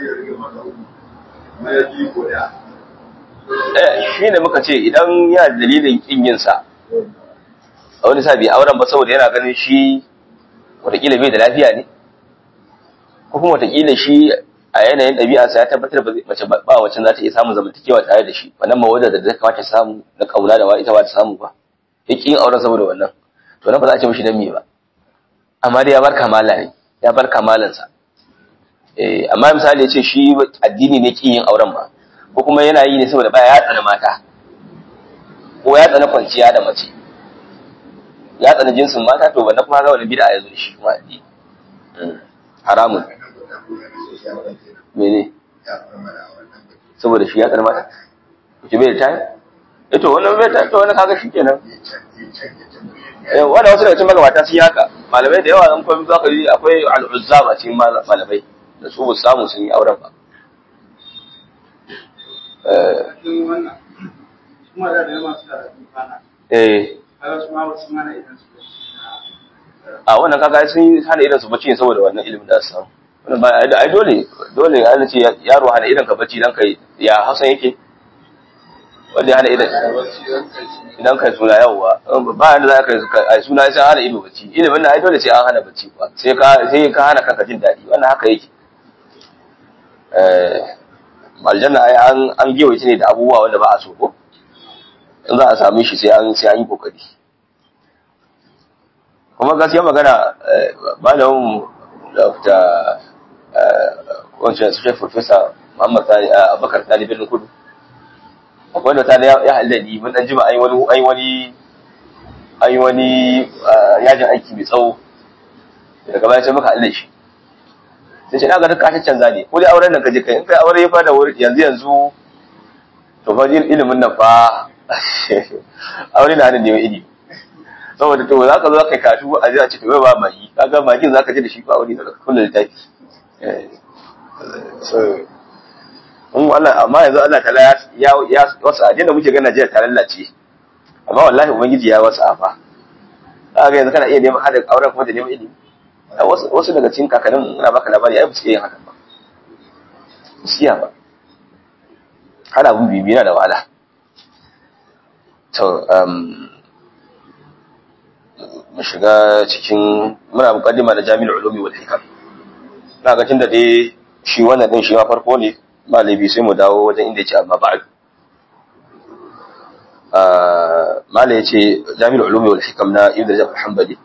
shi ne muka ce idan yana dalilin kin yin sa a wani sa bai auren ba saboda yana ganin shi watakila bai da lafiya ne ko kuma watakila shi a yanayin ɗabi'arsa ya tabbatar ba mace ba wacce za ta iya samun zamantakewa tare da shi wannan mawadar da zai kamata samu na kauna da ita ba ta samu ba ya ƙi yin auren saboda wannan to nan ba za a ce mishi dan me ba amma dai ya bar kamala ne ya bar kamalansa eh amma misali ya ce shi addini ne ƙin yin auren ba ko kuma yana yi ne saboda baya ya tsana mata ko ya tsana kwanciya da mace ya tsana jinsin mata to wannan kuma ga wani bid'a ya zo da shi kuma addini haramun mene saboda shi ya tsana mata ki bai da tayi eh to wannan bai ta to wannan kaga shikenan eh wannan wasu daga cikin magabata sun yi haka malamai da yawa an kuma zaka yi akwai al'uzzaba cikin malamai da su ba samu sun yi auren ba eh a wannan kaga sun hana irin su bacci saboda wannan ilimin da su samu wannan ba ai dole dole an ce yaro hana idan ka bacci dan kai ya Hausa yake wanda ya hana idan idan kai suna yawa ba yanda za ka ai suna sai hana ido bacci ilimin nan ai dole sai an hana bacci ba sai ka sai ka hana kanka jin daɗi wannan haka yake eh aljanna ai an an giwaye ne da abubuwa wanda ba a so ko in za a same shi sai an sai an yi kokari kuma gaskiya magana malamin Dr. wancan su shek Professor Muhammad Abubakar Talibin Kudu wanda ta da ya halali mun dan jima ai wani ai wani ai wani yajin aiki mai tsawo daga baya sai muka halle shi sai ce daga duka ta canza ne ko dai auren nan kaje kai in kai aure ya fada wuri yanzu yanzu to fa ilimin nan fa aure na hannun neman ilimi saboda to za ka zo ka kasu a ji a ce to ba magi kaga magin za ka ji da shi ba wani daga kullu littafi in Allah amma yanzu Allah ta ya ya wasu ajin da muke ga Najeriya ta lallace amma wallahi ubangiji ya wasu afa kaga yanzu kana iya neman hada auren kuma da neman ilimi wasu wasu daga cikin kakannin ina baka labari ai ba su iya yin haka ba ba su iya ba hada abun bibiya da wahala to um mu shiga cikin muna mukaddima da Jami'ul Ulumi wal Hikam na ga tunda dai shi wannan din shi ma farko ne malabi sai mu dawo wajen inda yake amma ba'd ah malai yace Jami'ul Ulumi wal Hikam na Ibn Rajab al-Hanbali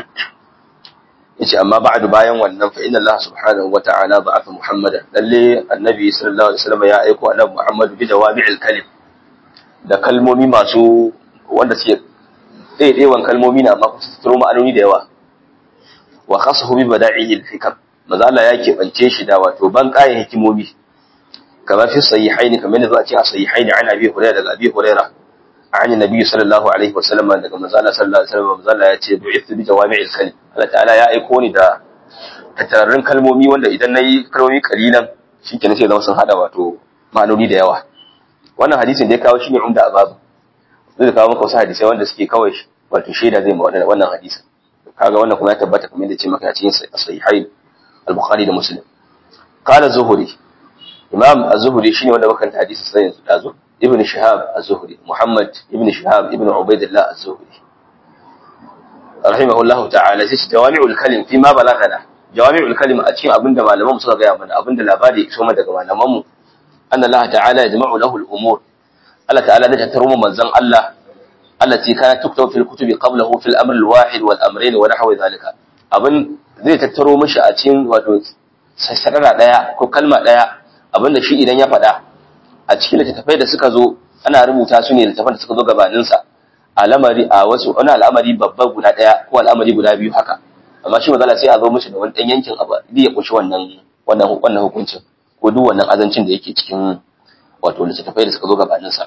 yace amma ba'du bayan wannan fa inna Allah subhanahu wa ta'ala ba'atha Muhammadan lalle annabi sallallahu alaihi wasallam ya aiko annabi Muhammad bi jawami'il kalim da kalmomi masu wanda suke ɗaiɗaiwan kalmomi na amma su turo ma'anoni da yawa wa khasahu bi bada'ihil hikam maza Allah ya keɓance shi da wato ban ƙayan hikimomi kamar fi sahihaini kamar yadda za a ce a sahihaini an abi hurairah daga abi hurairah an nabi sallallahu alaihi wasallam daga manzo Allah sallallahu alaihi wasallam manzo Allah ya ce bu'ithu bi jawami'il kalim Allah ta'ala ya aiko ni da tattararrun kalmomi wanda idan nayi kalmomi kalilan shikenan sai zama sun hada wato ma'anoni da yawa wannan hadisin da ya kawo shine umda ababu zai kawo maka wasu hadisai wanda suke kawai wato shaida zai ma wannan hadisin kaga wannan kuma ya tabbata kamar yadda ce maka a cikin sahihai al-bukhari da muslim qala zuhuri imam az-zuhri shine wanda muka kanta hadisi sai yanzu dazo ibn shihab az-zuhri muhammad ibn shihab ibn ubaidillah az-zuhri rahimahullahu ta'ala sai jawami'ul kalim fi ma balagana jawami'ul kalim a cikin abinda malaman suka gaya mana abinda labari ya iso mana daga malaman mu anna allah ta'ala yajma'u lahu al-umur Allah ta'ala da tattaro mu manzon Allah allati kana tuktabu fil kutubi qablahu fil amr al-wahid wal amrayn wa nahwa dhalika abin zai tattaro mishi a cikin wato sassarara daya ko kalma daya abinda shi idan ya faɗa a cikin littattafai da suka zo ana rubuta su ne littattafan da suka zo gabanin sa al'amari a wasu wani al'amari babba guda daya ko al'amari guda biyu haka amma shi mazala sai a zo mishi da wani dan yankin abu ya kunshi wannan wannan wannan hukuncin ko duk wannan azancin da yake cikin wato littattafai da suka zo gabanin sa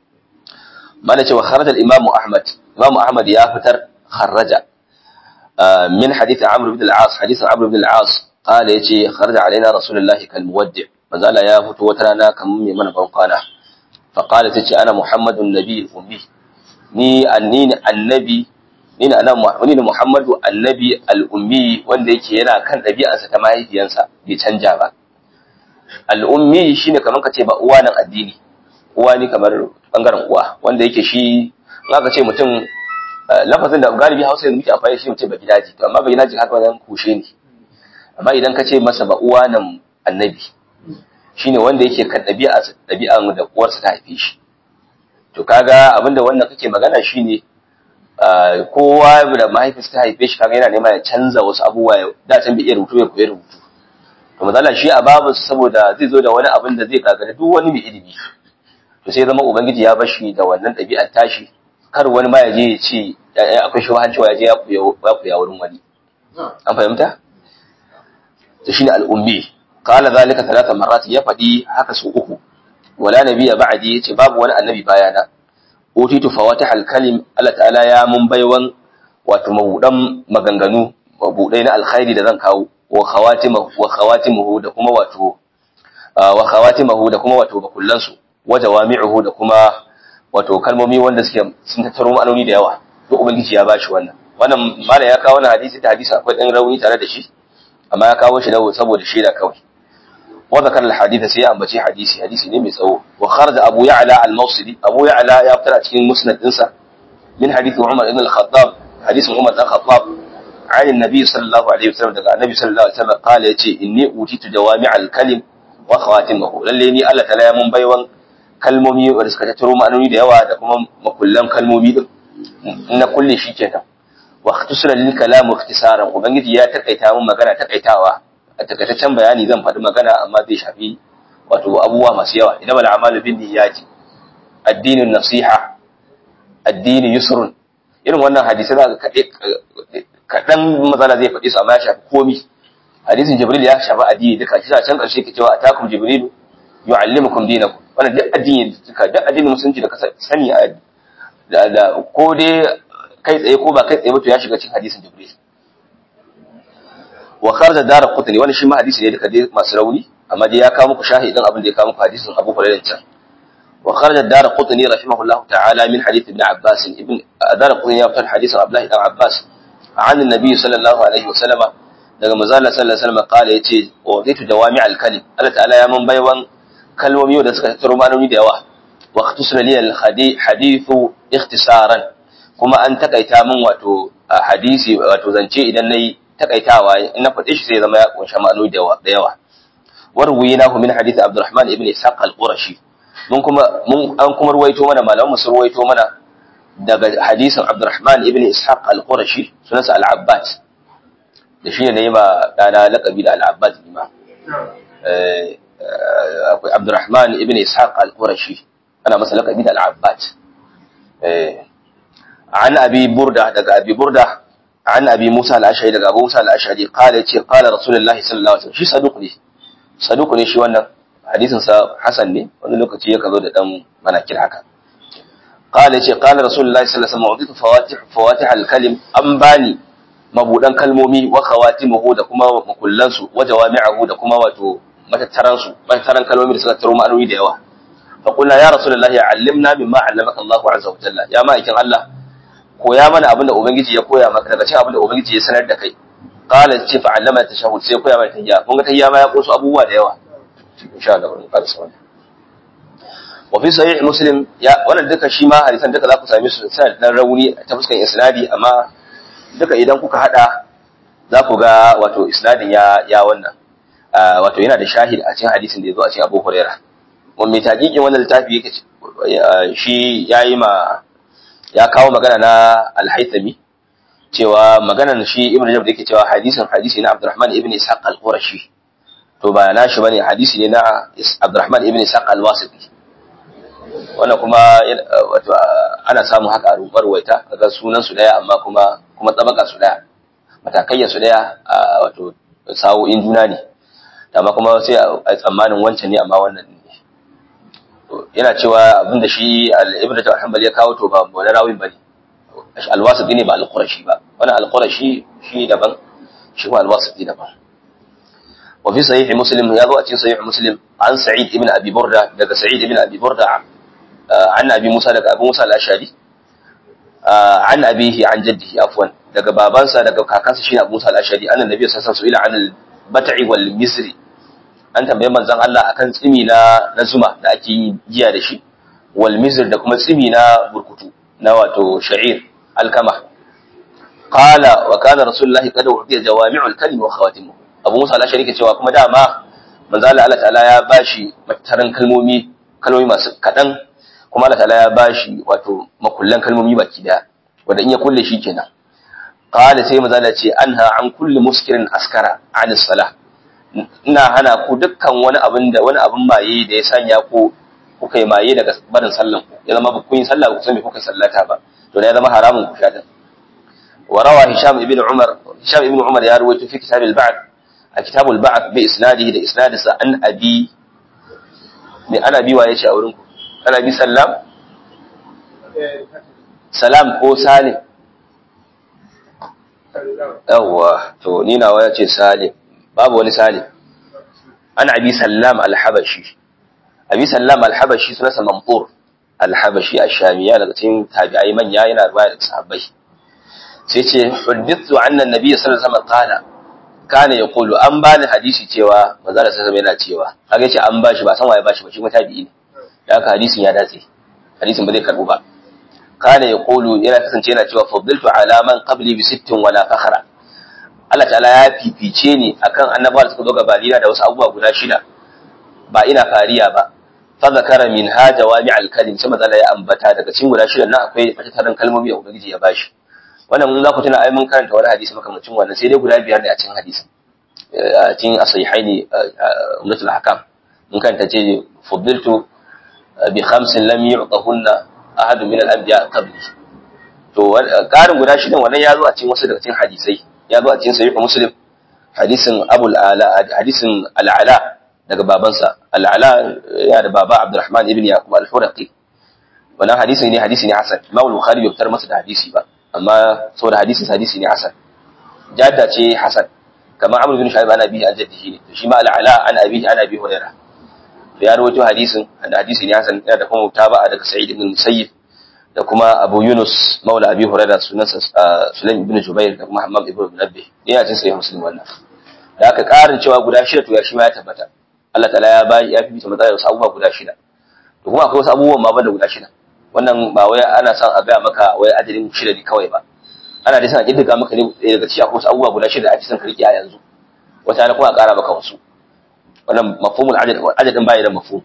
mana cewa kharaja al-imam Ahmad imam Ahmad ya fitar kharaja min hadith Amr ibn al-As hadith Amr ibn al-As qala yace kharaja alaina rasulullahi kal muwaddi manzala ya fito wata rana kamar mai mana ban kwana fa qala tace ana muhammadun nabi ummi ni annini annabi ni na ni ne muhammadu annabi al-ummi wanda yake yana kan ɗabi'arsa ta mahaifiyansa bai canja ba al-ummi shine kamar kace ba uwa nan addini uwa ne kamar bangaren uwa wanda yake shi in aka ce mutum lafazin da galibi hausa yanzu muke amfani shi mutum ba gidaji to amma ba gidaji haka wannan kushe ne amma idan ka ce masa ba uwa nan annabi shine wanda yake kan ɗabi'a ɗabi'an da uwarsa ta haife shi to kaga abinda wannan kake magana shine kowa da mahaifinsa ta haife shi kaga yana nema ya canza wasu abubuwa da can bai iya rubutu ya koyi rubutu to mazala shi a babu saboda zai zo da wani abin da zai gagara duk wani mai ilimi to sai zama ubangiji ya bashi da wannan ɗabi'ar tashi kar wani ma ya je ya ce akwai shi cewa ya je ya koya wurin wani an fahimta to shine al'ummi qala zalika talata marrat ya faɗi haka su uku wala nabiyya ba'di yace babu wani annabi bayana utitu fawatih al-kalim Allah ta'ala ya mun baiwan wato mabudan maganganu mabudai na alkhairi da zan kawo wa khawatimahu wa khawatimuhu da kuma wato wa khawatimahu da kuma wato bakullan su wa jawami'uhu da kuma wato kalmomi wanda suke sun tattaro ma'anoni da yawa to ubangiji ya bashi wannan wannan mala ya kawo wannan hadisi da hadisi akwai dan rauni tare da shi amma ya kawo shi saboda shaida kawai wa zakar al-hadith sai ya ambaci hadisi hadisi ne mai tsawo wa kharaja abu ya'la al-mawsili abu ya'la ya fitar a cikin musnad dinsa min hadith umar ibn al-khattab hadisin umar dan khattab عن النبي صلى الله عليه وسلم daga annabi sallallahu alaihi wasallam kala yace inni utitu jawami'al kalim wa khawatimahu lalle ni Allah ta'ala ya mun baiwan kalmomi wanda suka tattaro ma'anoni da yawa da kuma makullan kalmomi din na kulle shi kenan wa ikhtisara lil kalam ikhtisaran ubangiji ya takaita mun magana takaitawa a takaitaccen bayani zan faɗi magana amma zai shafi wato abubuwa masu yawa idan mal amalu bin niyyati addinin nasiha addini yusrun irin wannan hadisi za ka kaɗan matsala zai faɗi su amma ya shafi komi hadisin jibril ya shafi addini duka shi can ƙarshe ke cewa atakum jibril yu'allimukum dinakum wannan duk addini duka duk addinin musulunci da ka sani a da ko dai kai tsaye ko ba kai tsaye ba to ya shiga cikin hadisin jibril wa kharaja dar qutni wannan shi ma hadisi ne duka dai masu rauni amma dai ya kawo muku shahidin abin da ya kawo muku hadisin Abu Hurairah can wa kharaja dar qutni rahimahullahu ta'ala min hadith ibn Abbas ibn dar qutni ya fitar hadisin Abdullah ibn Abbas an annabi sallallahu alaihi wasallam daga manzala sallallahu alaihi wasallam kala yace wa zaitu jawami al-kalim Allah ta'ala ya mun baiwan kalmomi da suka tattaro ma'anoni da yawa wa ikhtisara li al-hadithu ikhtisaran kuma an takaita min wato hadisi wato zance idan nayi takaitawa in na faɗe shi sai zama ya kunshi ma'anoni da yawa warwaynahu min hadith Abdurrahman ibn Ishaq al-Qurashi mun kuma mun an kuma ruwaito mana malaman su ruwaito mana daga hadisin Abdurrahman ibn Ishaq al-Qurashi sunansa al-Abbad da shi ne ma dana laqabi da al-Abbad ne ma eh akwai Abdurrahman ibn Ishaq al-Qurashi ana masa laqabi da al-Abbad eh an abi burda daga abi burda an abi Musa al-Ash'ari daga Abu Musa al-Ash'ari qala yace qala Rasulullahi sallallahu alaihi wasallam shi saduq ne saduq ne shi wannan hadisin sa Hasan ne wani lokaci ya kazo da dan manakir haka قال يجي قال رسول الله صلى الله عليه وسلم أعطيت فواتح فواتح الكلم أنباني mabudan kalmomi wa khawatimuhu da kuma makullansu wa jawami'ahu da kuma wato matattaran su matattaran kalmomi da suka taro ma'anoni da yawa fa qulna ya rasulullahi allimna mimma 'allamaka Allahu azza wa jalla ya ma'aikin Allah koya mana abin da ubangiji ya koya maka daga cikin abin da ubangiji ya sanar da kai qala ce fa 'allama tashahhud sai koya mana tahiyya kun ga tahiyya ma ya koso abubuwa da yawa insha Allah mun fara sawan wa fi sahih muslim ya wannan duka shi ma hadisan duka za ku same su sai dan rauni ta fuskan isnadi amma duka idan kuka hada za ku ga wato isnadin ya ya wannan wato yana da shahid a cikin hadisin da ya zo a cikin Abu Hurairah wanda mai taqiqin wannan littafi yake shi yayi ma ya kawo magana na Al-Haythami cewa maganar shi Ibn Rajab da yake cewa hadisin hadisi na Abdurrahman ibn Ishaq al-Qurashi to ba na shi bane hadisi ne na Abdurrahman ibn Ishaq al-Wasiti wannan kuma wato ana samun haka a rumbar waita kaga sunan su daya amma kuma kuma tsabaka su daya matakayya su daya wato sa'o'in juna ne amma kuma sai a tsammanin wancan ne amma wannan ne yana cewa abinda shi al-ibn al-hanbali ya kawo to ba wani rawin bane al-wasiti ne ba al-qurashi ba wannan al-qurashi shi daban shi kuma al-wasiti daban wa fi sahih muslim ya zo a cikin sahih muslim an sa'id ibn abi burda daga sa'id ibn abi burda an abi musa daga abu musa al-ashari an abihi an jaddihi afwan daga babansa daga kakansa shine abu musa al-ashari annan nabi sallallahu alaihi wasallam an al-bat'i wal misri an tambaye manzon Allah akan tsimi na na zuma da ake yi giya da shi wal misr da kuma tsimi na burkutu na wato sha'ir alkama qala wa kana rasulullahi qad udiya jawami'ul kalim wa khawatimuhu abu musa al-ashari ke cewa kuma dama manzon Allah ta'ala ya bashi mataran kalmomi kalmomi masu kadan kuma Allah ta'ala ya bashi wato makullan kalmomi baki daya wanda in ya kulle shi kenan qala sai manzo Allah ce anha an kulli muskirin askara an salah ina hana ku dukkan wani abin da wani abin maye da ya sanya ku kuka yi maye daga barin sallan ku ya zama kun yi sallah ku san me kuka sallata ba to ya zama haramun ku shata wa rawa hisham ibn umar hisham ibn umar ya rawaito fi kitab al-ba'd a kitab al-ba'd bi isnadihi da isnadisa an abi me ana biwa yace a wurin ku ana bi sallam salam ko salim yawwa to ni nawa yace salim babu wani salim ana abi sallam al-habashi abi sallam al-habashi sunansa mamtur al-habashi ash-shamiya daga cikin tabi'ai manya yana riwaya daga sahabbai sai ce huddithu anna an-nabiy sallallahu alaihi wasallam qala kana ya kulu an bani hadisi cewa maza da sassa yana cewa kaga yace an bashi ba san waye bashi ba shi kuma tabi'i ne da haka hadisin ya dace hadisin ba zai karbu ba kana ya kulu yana kasance yana cewa faddaltu ala man qabli bi sittin wala fakhra Allah ta'ala ya fifice ni akan annabawa da suka zo gabanina da wasu abubuwa guda shida ba ina fariya ba fa zakara min ha jawami al kalim sai maza ya ambata daga cikin guda shida nan akwai matattaran kalmomi da ubangiji ya bashi wannan mun za ku tuna ai mun karanta wani hadisi makamacin wannan sai dai guda biyar ne a cikin hadisin a cikin asahihaini ummatul ahkam mun karanta ce fuddiltu bi khamsin lam yu'tahunna ahadun min al-anbiya qabli to karin guda shidan wannan ya zo a cikin wasu daga cikin hadisai ya zo a cikin sahih muslim hadisin abul ala hadisin al-ala daga babansa al-ala ya da baba abdurrahman ibn yaqub al-huraqi wannan hadisi ne hadisi ne hasan imam al-bukhari bai fitar masa da hadisi ba amma saboda hadisin hadisi ne hasan jadda ce hasan kamar amr bin shu'aib ana bihi an jaddihi ne to shi ma al-ala an abihi ana bi hurairah to ya rawaito hadisin da hadisi ne hasan yana da kuma mutaba'a daga sa'id ibn musayyib da kuma abu yunus maula abi hurairah sunansa sulaim ibn jubair da kuma hammam ibn munabbih ne ya cin sai muslim wannan da aka karin cewa guda shida to ya shi ma ya tabbata Allah ta'ala ya bayi ya fifita matsalar wasu abubuwa guda shida to kuma akwai wasu abubuwan ma da guda shida wannan ba wai ana son a gaya maka wai adadin shida ne kawai ba ana dai son a kiddiga maka ne daga cikin akwai wasu abubuwa guda shida ake son ka rike a yanzu wata na kuma a ƙara maka wasu wannan mafhumul adad adadin bai da mafhum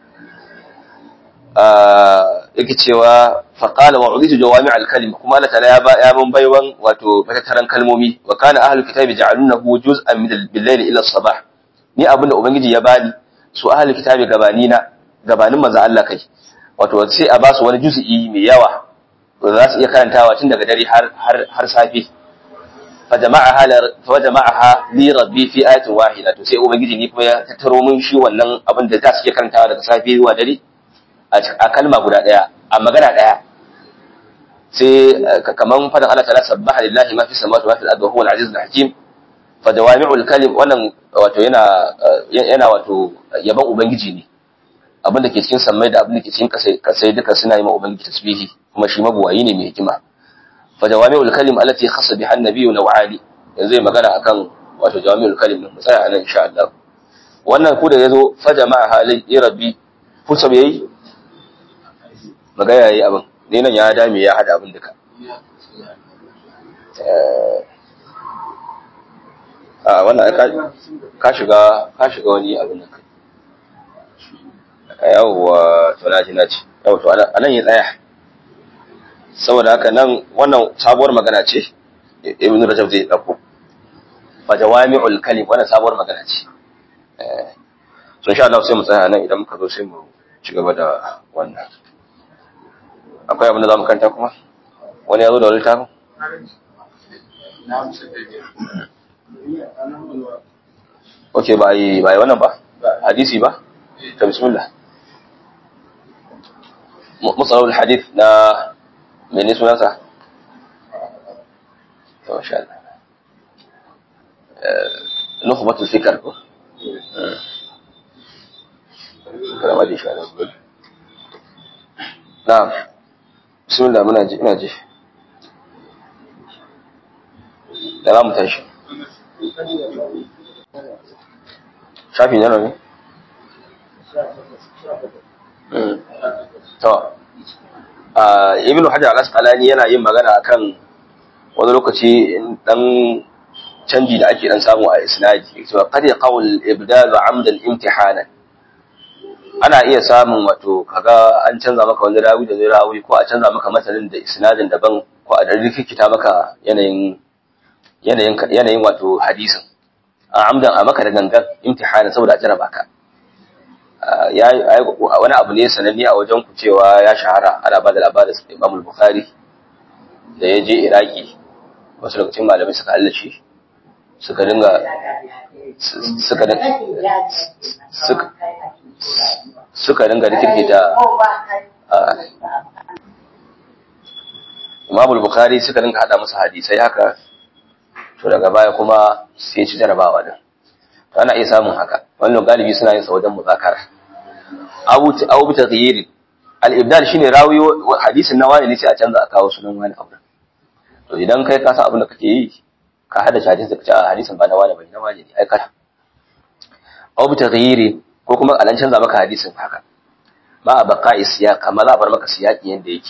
yake cewa faqala wa uditu jawami al-kalim kuma Allah ta'ala ya ba ya mun baiwan wato matattaran kalmomi wa kana ahlul kitabi ja'alunahu juz'an min bil-layli ila as-sabah ni abinda ubangiji ya bani su ahlul kitabi gabani na gabanin manzo Allah kai wato sai a ba su wani juz'i mai yawa da za su iya karantawa tun daga dare har har har safe fa jama'aha fa jama'aha li rabbi fi ayatin wahida to sai ubangiji ni kuma ya tattaro min shi wannan abin da za su iya karantawa daga safe zuwa dare a kalma guda daya a magana daya sai kaman fadan Allah ta'ala sabbaha lillahi ma fi samawati wa fil ardi wa huwa al-aziz al-hakim fa jawami'ul kalim wannan wato yana yana wato yaban ubangiji ne abin da ke cikin sammai da abin da ke cikin kasai duka suna yi ma ubangiji tasbihi kuma shi mabuwayi ne mai hikima fa jawami'ul kalim allati khassa biha an-nabiyyu naw'ali yanzu zai magana akan wato jawami'ul kalim mu tsaya anan insha Allah wannan ku da yazo fa jama'a halin rabbi fusa yayi magana yayi abin ne nan ya dame ya hada abin duka a wannan ka shiga ka shiga wani abin da yawwa to na ji na ci yau to anan ya tsaya saboda haka nan wannan sabuwar magana ce ibn rajab zai dauko fa jawami'ul kalim wannan sabuwar magana ce eh so insha Allah sai mu tsaya nan idan muka zo sai mu ci gaba da wannan akwai abin da zamu kanta kuma wani ya zo da wani littafin Ok, ba yi ba yi wannan ba? Hadisi ba? Ta bismillah. مصطلح الحديث نا من اسمه نفسه ما شاء الله نخبة الفكر كلام هذه شاء الله نعم بسم الله من أجي من أجي لا متعش شافي نعم To, Ibn Hajar al-Asqalani yana yin magana akan wani lokaci dan canji da ake dan samu a isnadi. To, qad qawl ibdal amdan imtihana. Ana iya samun wato kaga an canza maka wani rawi da zai rawi ko a canza maka matanin da isnadin daban ko a dan rikikita maka yanayin yanayin yanayin wato hadisin. A amdan a maka da gangan imtihana saboda a jaraba ka. wani abu ne sananne a wajen ku cewa ya shahara ana ba da labarin Imam Bukhari da ya je Iraki wasu lokacin malamai suka hallace suka dinga suka suka suka dinga rikirkita Imam Bukhari suka dinga hada masa hadisai haka to daga baya kuma sai ci jarabawa din to ana iya samun haka wannan galibi suna yin sa wajen muzakara abu abu taghyir al-ibdal shine rawi hadisin na wani ne sai a canza a kawo sunan wani abu to idan kai ka san abin da kake yi ka hada shi hadisin ka ce hadisin ba na wani bai na wani ne ai kada aw bi taghyiri ko kuma alan canza maka hadisin haka ma baqa isiyaq amma za a bar maka siyaqi yanda yake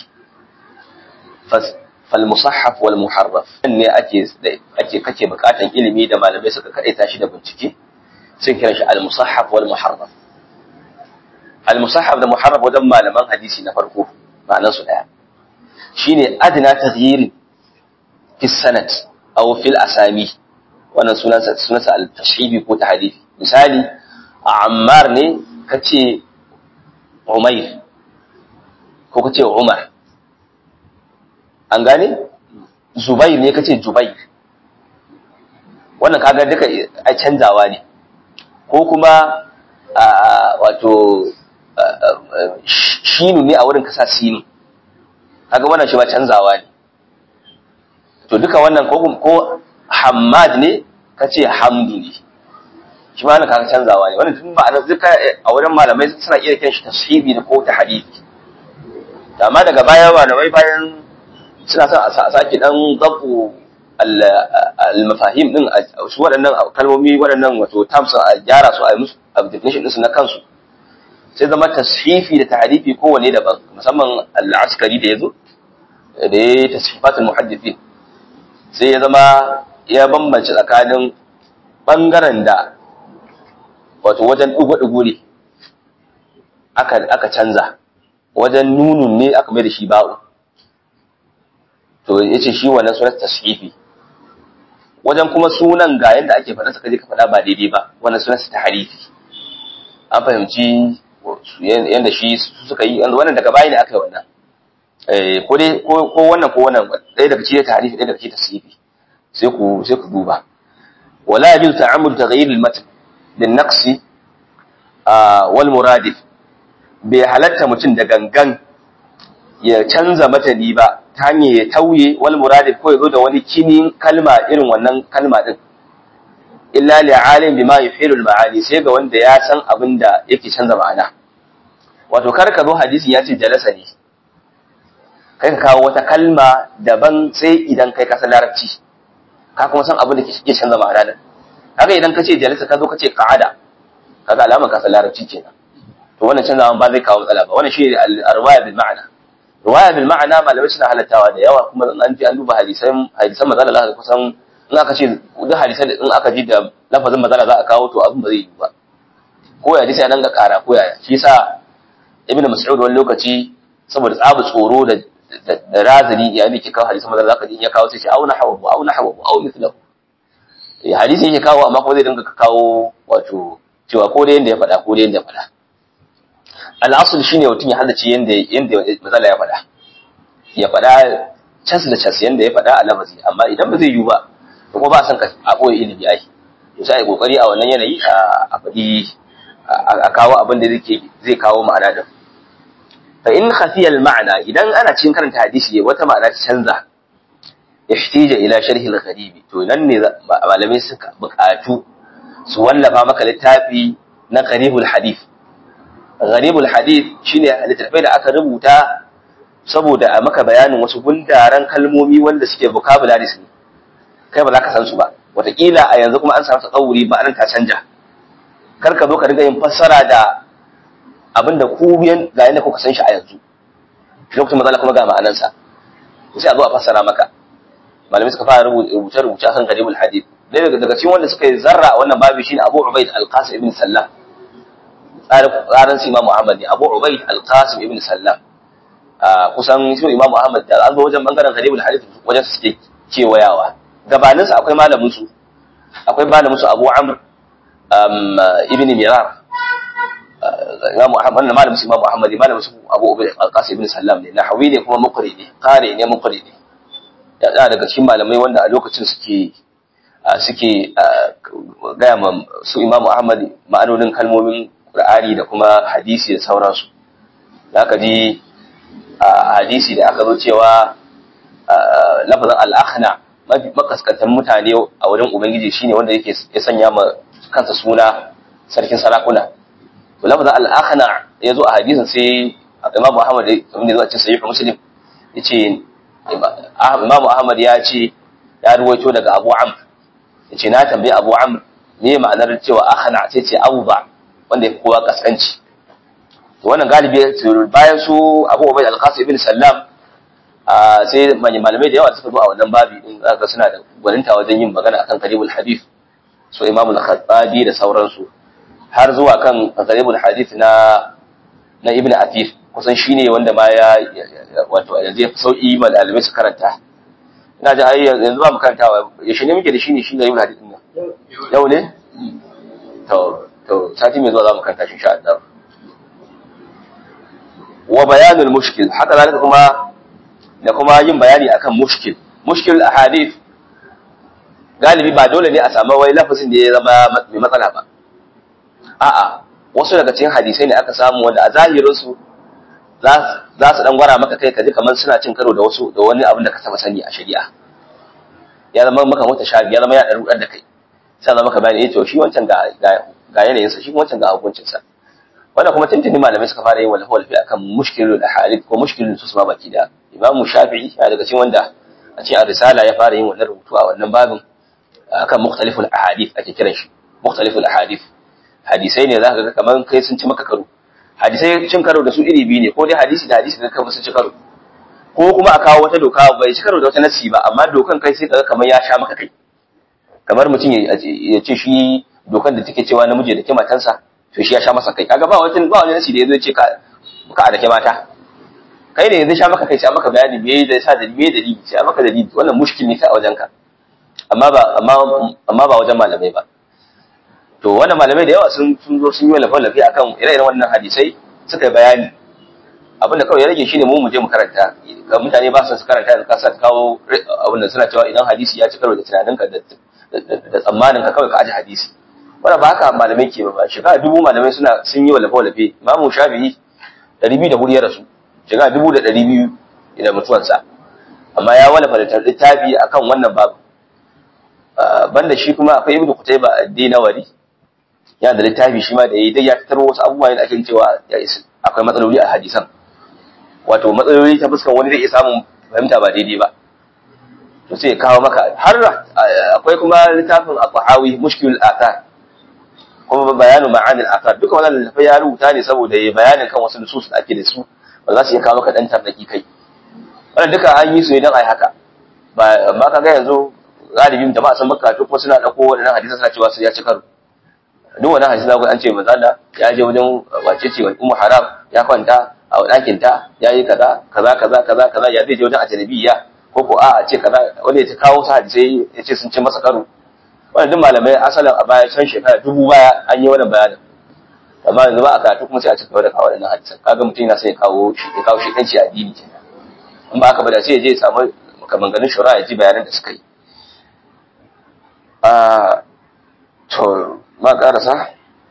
fal musahhaf wal muharraf ne ake ake kake bukatan ilimi da malamai suka kadaita shi da bincike sun kira shi al musahhaf wal muharraf al musahhaf da muharraf wajen malaman hadisi na farko ma'anar su daya shine adna taghyiri fi sanad aw fil asami wannan sunansa sunansa al tashibi ko tahdifi misali a ammar ne kace umair ko kace umar an gane zubair ne kace jubair wannan kaga duka a canzawa ne ko kuma wato shinu ne a wurin kasa sinu kaga wannan shi ba canzawa ne to duka wannan ko ko hammad ne kace hamdu ne shi ma wannan kaga canzawa ne wannan duk ma'anar duka a wurin malamai suna iya kiran shi tashibi ne ko tahdidi amma daga baya malamai bayan suna son a sake dan zabu al-mafahim din su waɗannan kalmomi waɗannan wato terms a gyara su a yi musu definition din su na kansu sai zama tashifi da tahrifi kowane daban musamman al-askari da yazo da ya tashifatul muhaddithin sai ya zama ya bambance tsakanin bangaren da wato wajen dugo-dugo ne aka aka canza wajen nunun ne aka mai da shi ba'u to yace shi wannan sunan tashifi wajen kuma sunan ga yanda ake faɗa saka je ka faɗa ba daidai ba wannan sunan ta tahrifi an fahimci yanda shi suka yi wannan daga baya ne aka yi wannan ko dai ko wannan ko wannan ɗaya daga cikin tahrifi ɗaya daga cikin tasrifi sai ku sai ku duba wala yajuz ta'ammul taghyir al-matn bin naqsi wal muradif bai halatta mutum da gangan ya canza matani ba ta hanyar ya tauye wal muradif ko ya zo da wani kinin kalma irin wannan kalma din illa li alim bima yuhilu al-ma'ani sai ga wanda ya san abin da yake canza ma'ana wato kar ka zo hadisi ya ce jalasa ne kai ka kawo wata kalma daban sai idan kai ka san larabci ka kuma san abin da ke canza ma'ana din haka idan ka ce jalasa ka zo ka ce qa'ada kaga alamar ka san larabci kenan to wannan canzawan ba zai kawo matsala ba wannan shi ne al-riwaya bil ma'ana riwaya bil ma'ana malamai suna halattawa da yawa kuma an ji an duba hadisan hadisan manzala Allah kusan in aka ce duk hadisan in aka ji da lafazin manzala za a kawo to abin ba zai yi ba ko ya hadisi ya nan ga kara ko ya shi yasa ibnu mas'ud wani lokaci saboda tsabu tsoro da da razani ya ne ke kawo hadisan manzala zaka ji ya kawo sai ce auna hawa auna hawa au mithlahu hadisi yake kawo amma kuma zai dinga kawo wato cewa ko da yanda ya faɗa ko da yanda ya faɗa al'asul shine mutum ya halarci yanda yanda mazala ya faɗa ya faɗa cas da cas yanda ya faɗa a lafazi amma idan ba zai yiwu ba to kuma ba san ka a boye ilimi ai to sai ai kokari a wannan yanayi a faɗi a kawo abin da zai kawo ma'ana da fa in khafiya al ma'ana idan ana cikin karanta hadisi wata ma'ana ta canza ihtija ila sharhi al gharibi to nan ne malamai suka buƙatu su wallafa maka littafi na gharibul hadith gharibul hadith shine littattafai da aka rubuta saboda a maka bayanin wasu gundaran kalmomi wanda suke vocabularies ne kai ba za ka san su ba wataƙila a yanzu kuma an samu tsawuri ba an ta canja kar ka zo ka riga yin fassara da abinda ku biyan ga yanda kuka san shi a yanzu lokacin matsala kuma ga ma'anansa sai a zo a fassara maka malamai suka fara rubuce rubuce kan gharibul hadith daga cikin wanda suka yi zarra a wannan babu shine Abu Ubaid al-Qasim ibn Sallam tsarin su Imam Muhammad ne Abu Ubaid Al-Qasim ibn Sallam kusan shi Imam Muhammad da an zo wajen bangaren Gharibul Hadith wajen su suke kewayawa gabanin sa akwai malamin su akwai malamin su Abu Amr ibn Mirar Imam Muhammad wannan malamin su Imam Muhammad malamin su Abu Ubaid Al-Qasim ibn Sallam ne nahawi ne kuma muqri ne qari ne muqri ne ya daga cikin malamai wanda a lokacin suke suke gaya ma su Imam Ahmad ma'anonin kalmomin Qur'ani da kuma hadisi da sauransu. Da aka ji hadisi da aka zo cewa lafazin al'akhna makaskantar mutane a wurin Ubangiji shine wanda yake ya sanya ma kansa suna sarkin sarakuna. To lafazin al'akhna ya zo a hadisin sai Imam Muhammad wanda ya zo a cikin sahih Muslim yace Imam Ahmad ya ce ya ruwaito daga Abu Amr yace na tambayi Abu Amr me ma'anar cewa akhna sai ce awba wanda ya kowa kaskanci to wannan galibi bayan su Abu Ubayd al-Qasim ibn Sallam sai malamai da yawa suka zo a wannan babi din zaka suna da gwaninta wajen yin magana akan qaribul hadith so Imam al-Khattabi da sauransu har zuwa kan qaribul hadith na na Ibn Atif kusan shine wanda ma ya wato yanzu ya fi sauki ma dalibai su karanta ina ji ai yanzu ba mu karantawa yaushe ne muke da shi ne shi ne Ibn Hadith din nan yau ne to to sati mai zuwa za mu karanta shi insha Allah wa bayanul mushkil haka zalika kuma da kuma yin bayani akan mushkil mushkil ahadith galibi ba dole ne a samu wai lafazin da ya zama mai matsala ba a'a wasu daga cikin hadisai ne aka samu wanda a zahirin su za su dan gwara maka kai kaji kamar suna cin karo da wasu da wani abin da ka saba sani a shari'a ya zama maka mota shafi ya zama ya dan rudar da kai sai zama maka bayani eh to shi wancan ga ga yanayin sa shi wancan ga hukuncin sa wannan kuma tuntuni malamai suka fara yin wal hawli akan mushkilul ahadith ko mushkilul tusma baki da imamu shafi'i ya daga cikin wanda a cikin risala ya fara yin wannan rubutu a wannan babin akan mukhtaliful ahadith ake kiran shi mukhtaliful ahadith hadisai ne zaka ga kamar kai sun ci maka karo hadisai cin karo da su iri biyu ne ko dai hadisi da hadisi da kawai sun ci karo ko kuma a kawo wata doka bai ci karo da wata nasi ba amma dokan kai sai kaga kamar ya sha maka kai kamar mutum ya ce shi dokan da take cewa namiji da ke matansa to shi ya sha masa kai kaga ba wata ba wani nasi da yazo ce ka ka da ke mata kai ne yanzu sha maka kai sai maka bayani me da sa da me dalili sai maka dalili wannan mushkil ne ta wajen ka amma ba amma amma ba wajen malamai ba to wannan malamai da yawa sun sun zo sun yi lafa lafi akan ire-iren wannan hadisai suka yi bayani abinda kawai ya rage shine mu mu je mu karanta ga mutane ba su karanta da kasa kawo abin da suna cewa idan hadisi ya ci karo da tunaninka da da tsammanin ka kawai ka aje hadisi wannan ba haka malamai ke ba shekara dubu malamai suna sun yi lafa lafi imamu shafi'i ɗari biyu da hudu ya rasu shekara dubu da ɗari biyu da mutuwansa amma ya wallafa da littafi akan wannan babu banda shi kuma akwai ibnu kutaiba ad-dinawari yana da littafi shi ma da yayi dai ya fitar wasu abubuwa da ake cewa ya isa akwai matsaloli a hadisan wato matsaloli ta fuskar wani zai iya samun fahimta ba daidai ba to sai ya kawo maka har akwai kuma littafin al-Tahawi mushkil al-athar kuma bayanu ma'ani al-athar duka wannan littafai ya rubuta ne saboda ya bayanin kan wasu nusus da ake da su ba za su iya kawo maka dan tarnaki kai wannan duka an yi su ne don ai haka ba ba ka ga yanzu galibin jama'a sun maka to kuma suna dauko wadannan hadisan suna cewa su ya ci karo duk wani hadisi zaku an ce manzo Allah ya je wajen wace ce ummu haram ya kwanta a ɗakin ta yayi kaza kaza kaza kaza kaza ya zai je wajen ajnabiya ko ko a ce kaza wanda ya kawo su hadisai ya ce sun ci masa karo wannan duk malamai asalin a baya can shekara dubu baya an yi wannan bayanin amma yanzu ba a karatu kuma sai a ci gaba da kawo wannan hadisan kaga mutum yana sai ya kawo shi ya kawo shi kanci addini kenan in ba haka ba da sai ya je ya samu maganganun shura ya ji bayanan da suka yi to ma karasa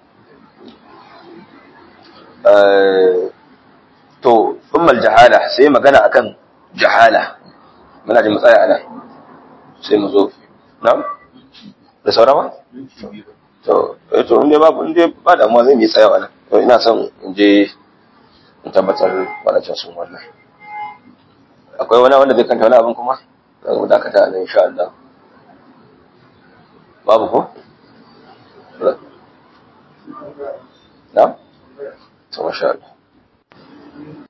to ummal jahala sai magana akan jahala muna da matsaya ana sai mu zo na da saurawa to eh to inda babu inda ba da mu zai yi tsaya wannan to ina son in je in tabbatar wadancan sun wannan akwai wani wanda zai kanta wani abin kuma za mu dakata nan insha Allah babu ko نعم ما شاء الله